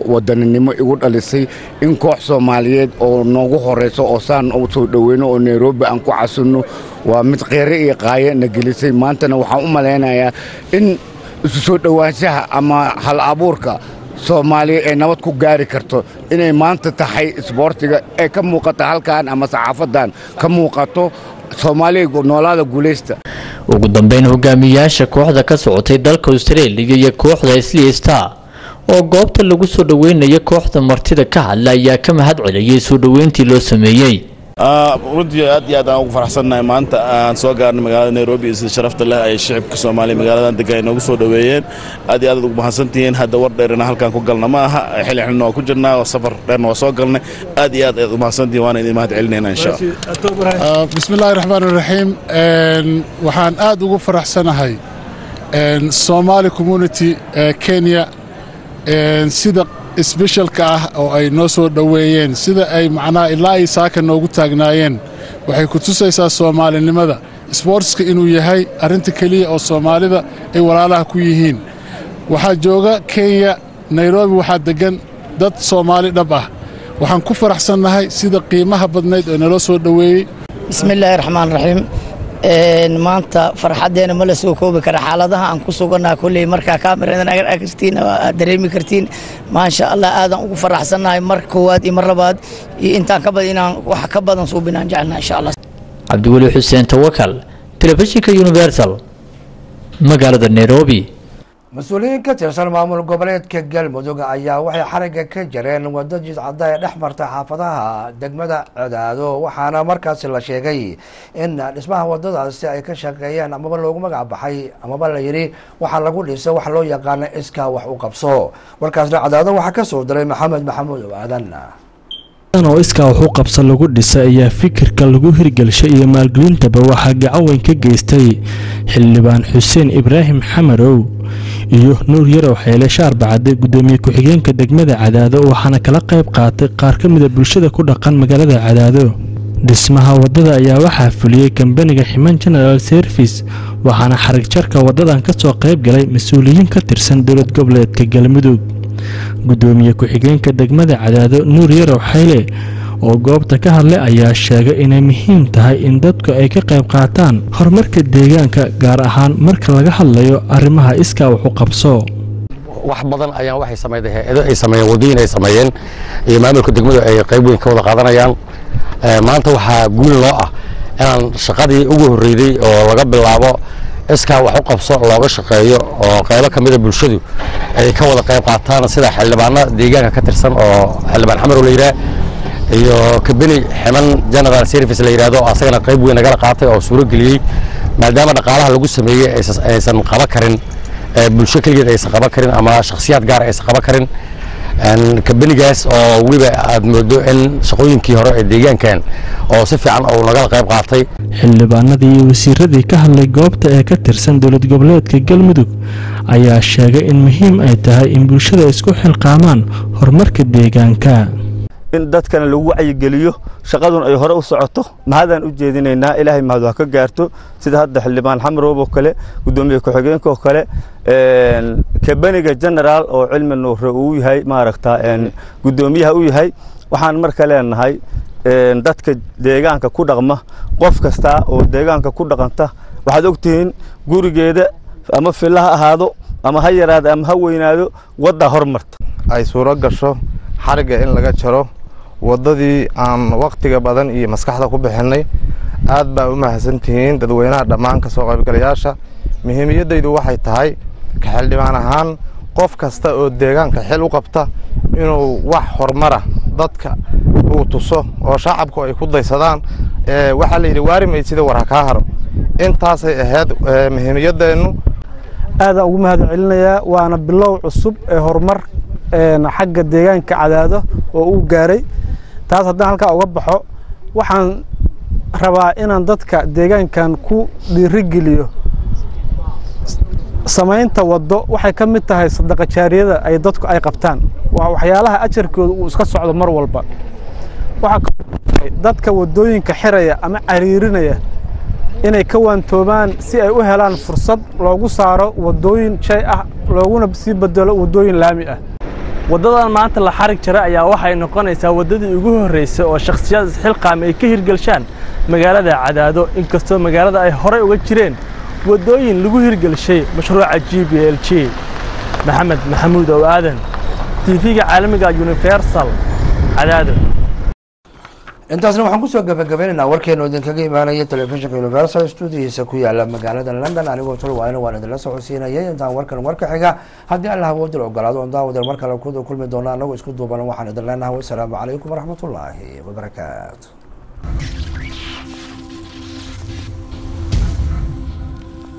Speaker 2: wadaninimo igu dhalisay in koox soomaaliyeed oo noogu horayso oo saan u soo dhoweyno oo nairobi aan ku casinno waa mid kheyre iyo qaayo na gelisay maantana waxaan u malaynayaa in isu soo dhowaanshaha ama hal abuurka soomaaliya ay nabad ku gaari karto inay maanta tahay isboortiga ee ka muuqata halkan ama saxaafadan ka muuqato soomaaliya noolaada guulaysta
Speaker 21: ugu dambeyn hogaamiyayaasha kooxda ka socotay dalka austraeliya iyo kooxda isli star oo goobta lagu soo dhoweynaya kooxda martida ka hadla ayaa ka mahad celiyey soo dhoweyntii loo sameeyey
Speaker 3: runtii aad iyo aad aan ugu faraxsannahay maanta aan soo gaarnay magaalada nairobi iyo sida sharafta leh ay shicibka soomaaliya magaaladan degan ay noogu soo dhoweeyeen aad iyo aad aad ugu mahadsantihiin hadda war dheerina halkaan ku galna ma aha xilli xilina waa ku jirnaa oo safar dheerna waa soo galnay aad iyo aad aad u mahadsantihiin waana idin mahad celinayna insha allah
Speaker 8: bismillaahi raxmaan raxiim waxaan aad ugu faraxsanahay somali community kenya sida sbeshalka ah oo ay noo soo dhoweeyeen sida ay macnaha ilaa ay saaka noogu taagnaayeen waxay ku tusaysaa soomaalinimada sboortska inuu yahay arrinta keliya oo soomaalida ay walaalaha ku yihiin waxaa jooga kenya nairobi waxaa deggan dad soomaali dhab ah waxaan ku faraxsannahay sida qiimaha badnayd oo naloo soo dhoweeyey
Speaker 14: bismillaahi raxmaan raxiim maanta farxaddeena ma la soo koobi kara xaaladaha aan ku sugannaha kolley markaa kaamiradan agar akartiin aad dareemi kartiin maasha allah aadan ugu faraxsannahay mar koowaad iyo mar labaad iyo intaan ka badan inaan wax ka badan suubinaan jecelnaha insha allah
Speaker 21: cabdiweli xuseen tawakal telefishinka universal magaalada nairobi
Speaker 1: mas-uuliyiin ka tirsan maamul goboleedka galmudug ayaa waxay xarigga ka jareen waddo jidcadda ee dhex marta xaafadaha degmada codaado waxaana markaasi la sheegay in dhismaha wadadaasi ay ka shaqeeyeen amaba loogu magac baxay amaba la yidhi waxaa lagu dhisay wax loo yaqaana iskaa wax u qabso warkaasna cadaado waxaa ka soo diray maxamed maxamuud oo aadan
Speaker 23: oo iskaa wax u qabsa lagu dhisay ayaa fikirka lagu hirgelshay iyo maalgelintaba waxaa gacaweyn ka geystay xildhibaan xuseen ibraahim xamarow iyo nuur yarow xeele shaarbacade gudoomiye ku-xigeenka degmada cadaado waxaana kala qayb qaatay qaar ka mida bulshada ku dhaqan magaalada cadaado dhismaha waddada ayaa waxaa fuliyey kambaniga ximan general service waxaana xarig jarka waddadan ka soo qayb galay mas-uuliyiin ka tirsan dowlad goboleedka galmudug gudoomiye ku-xigeenka degmada cadaado nuur yarow xayle oo goobta ka hadlay ayaa sheegay inay muhiim tahay in dadku ay ka qayb qaataan horumarka deegaanka gaar ahaan marka laga hadlayo arrimaha iskaa wax u qabso
Speaker 24: wax badan ayaan waxay sameeyeen hay'ado ay sameeyeen wadooyin ay sameeyeen iyo maamulka degmadu ay qayb weyn ka wada qaadanayaan maanta waxaa guul loo ah inaan shaqadii ugu horreeyday oo laga bilaabo iskaa wax u qabso looga shaqeeyo oo qaybo ka mida bulshadu ay ka wada qayb qaataan sida xildhibaano deegaanka ka tirsan oo xildhibaan xamarow la yidhaah iyo kabeni ximan general service la yidhahdo asagana qayb weyn nagala qaatay oo suuro geliyey maadaama dhaqaalaha lagu sameeyey aysan qaba karin bulsho keligeed aysan qaban karin ama shakhsiyaad gaar aysan qaban karin kabenigaas oo weliba aad moodo in shaqooyinkii hore ee deegaankan oo si fiican uu nagala qayb qaatay
Speaker 23: xildhibaanadii iyo wasiiradii ka hadlay goobta ee ka tirsan dowlad goboleedka galmudug ayaa sheegay in muhiim ay tahay in bulshada isku xilqaamaan horumarka deegaanka
Speaker 25: in dadkana lagu wacyigeliyo shaqadun ay hore u socoto mahadaan u jeedinaynaa ilaahay mahad ha ka gaarto sida hadda xildhibaan xamaroob oo kale gudoomiye ku-xigeenka oo kale kabeniga generaal oo cilmi nuure uu yahay maaragta gudoomiyaha u yahay waxaan marka leenahay dadka deegaanka ku dhaqma qof kasta oo deegaanka ku dhaqanta waxaad ogtihiin gurigeeda ama filla ha ahaado ama ha yaraado ama ha weynaado wadda hormarta
Speaker 28: ay suuro gasho xarigga in laga jaro waddadii aan wakhtiga badan iyo maskaxda ku bixinay aad baa u mahadsantihiin dadweynaha dhammaan ka soo qaybgalayaasha muhiimiyaddaydu waxay tahay ka xildhibaan ahaan qof kasta oo deegaanka xil u qabta inuu wax horumara dadka uu tuso oo shacabku ay ku daysadaan waxaa la yidhi waari mayd sida war ha kaa haro intaasay ahayd muhiimiyaddeennu
Speaker 29: aadaan ugu mahad celinayaa waana bilow cusub ee horumar xagga deegaanka cadaado oo uu gaaray taas haddaan halkaa uga baxo waxaan rabaa inaan dadka deegaankan ku dhiirigeliyo samaynta waddo waxay ka mid tahay sadaqa jaariyada ay dadku ay qabtaan waa waxyaalaha ajarkooda uu iska socdo mar walba waxaa dadka waddooyinka xiraya ama cariirinaya inay ka waantoobaan si ay u helaan fursad loogu saaro waddooyin shay ah looguna sii bedelo waddooyin laami ah
Speaker 4: waddadan maanta la xarig jara ayaa waxay noqonaysaa waddadii ugu horreysay oo shakhsiyaad isxilqaam ay ka hirgelshaan magaalada cadaado inkastoo magaalada ay horey uga jireen waddooyin lagu hirgelshay mashruuca g b l g maxamed maxamuud ow aadan tv-ga caalamiga universal cadaado
Speaker 1: intaasna waxaan kusoo gabagabeynaynaa warkeenu idinkaga imaanaya telefishinka universal stuudihiisa ku yaala magaalada london anigoo tolwaayna waan idinla socodsiinayay intaan warkan warka xiga haddii allah awoodil ogolaado on daawadeel mar kale ku kulmi doona anagoo isku duuban waxaan idin leenahay wasalaamu calaykum waraxmatullaahi wabarakaatu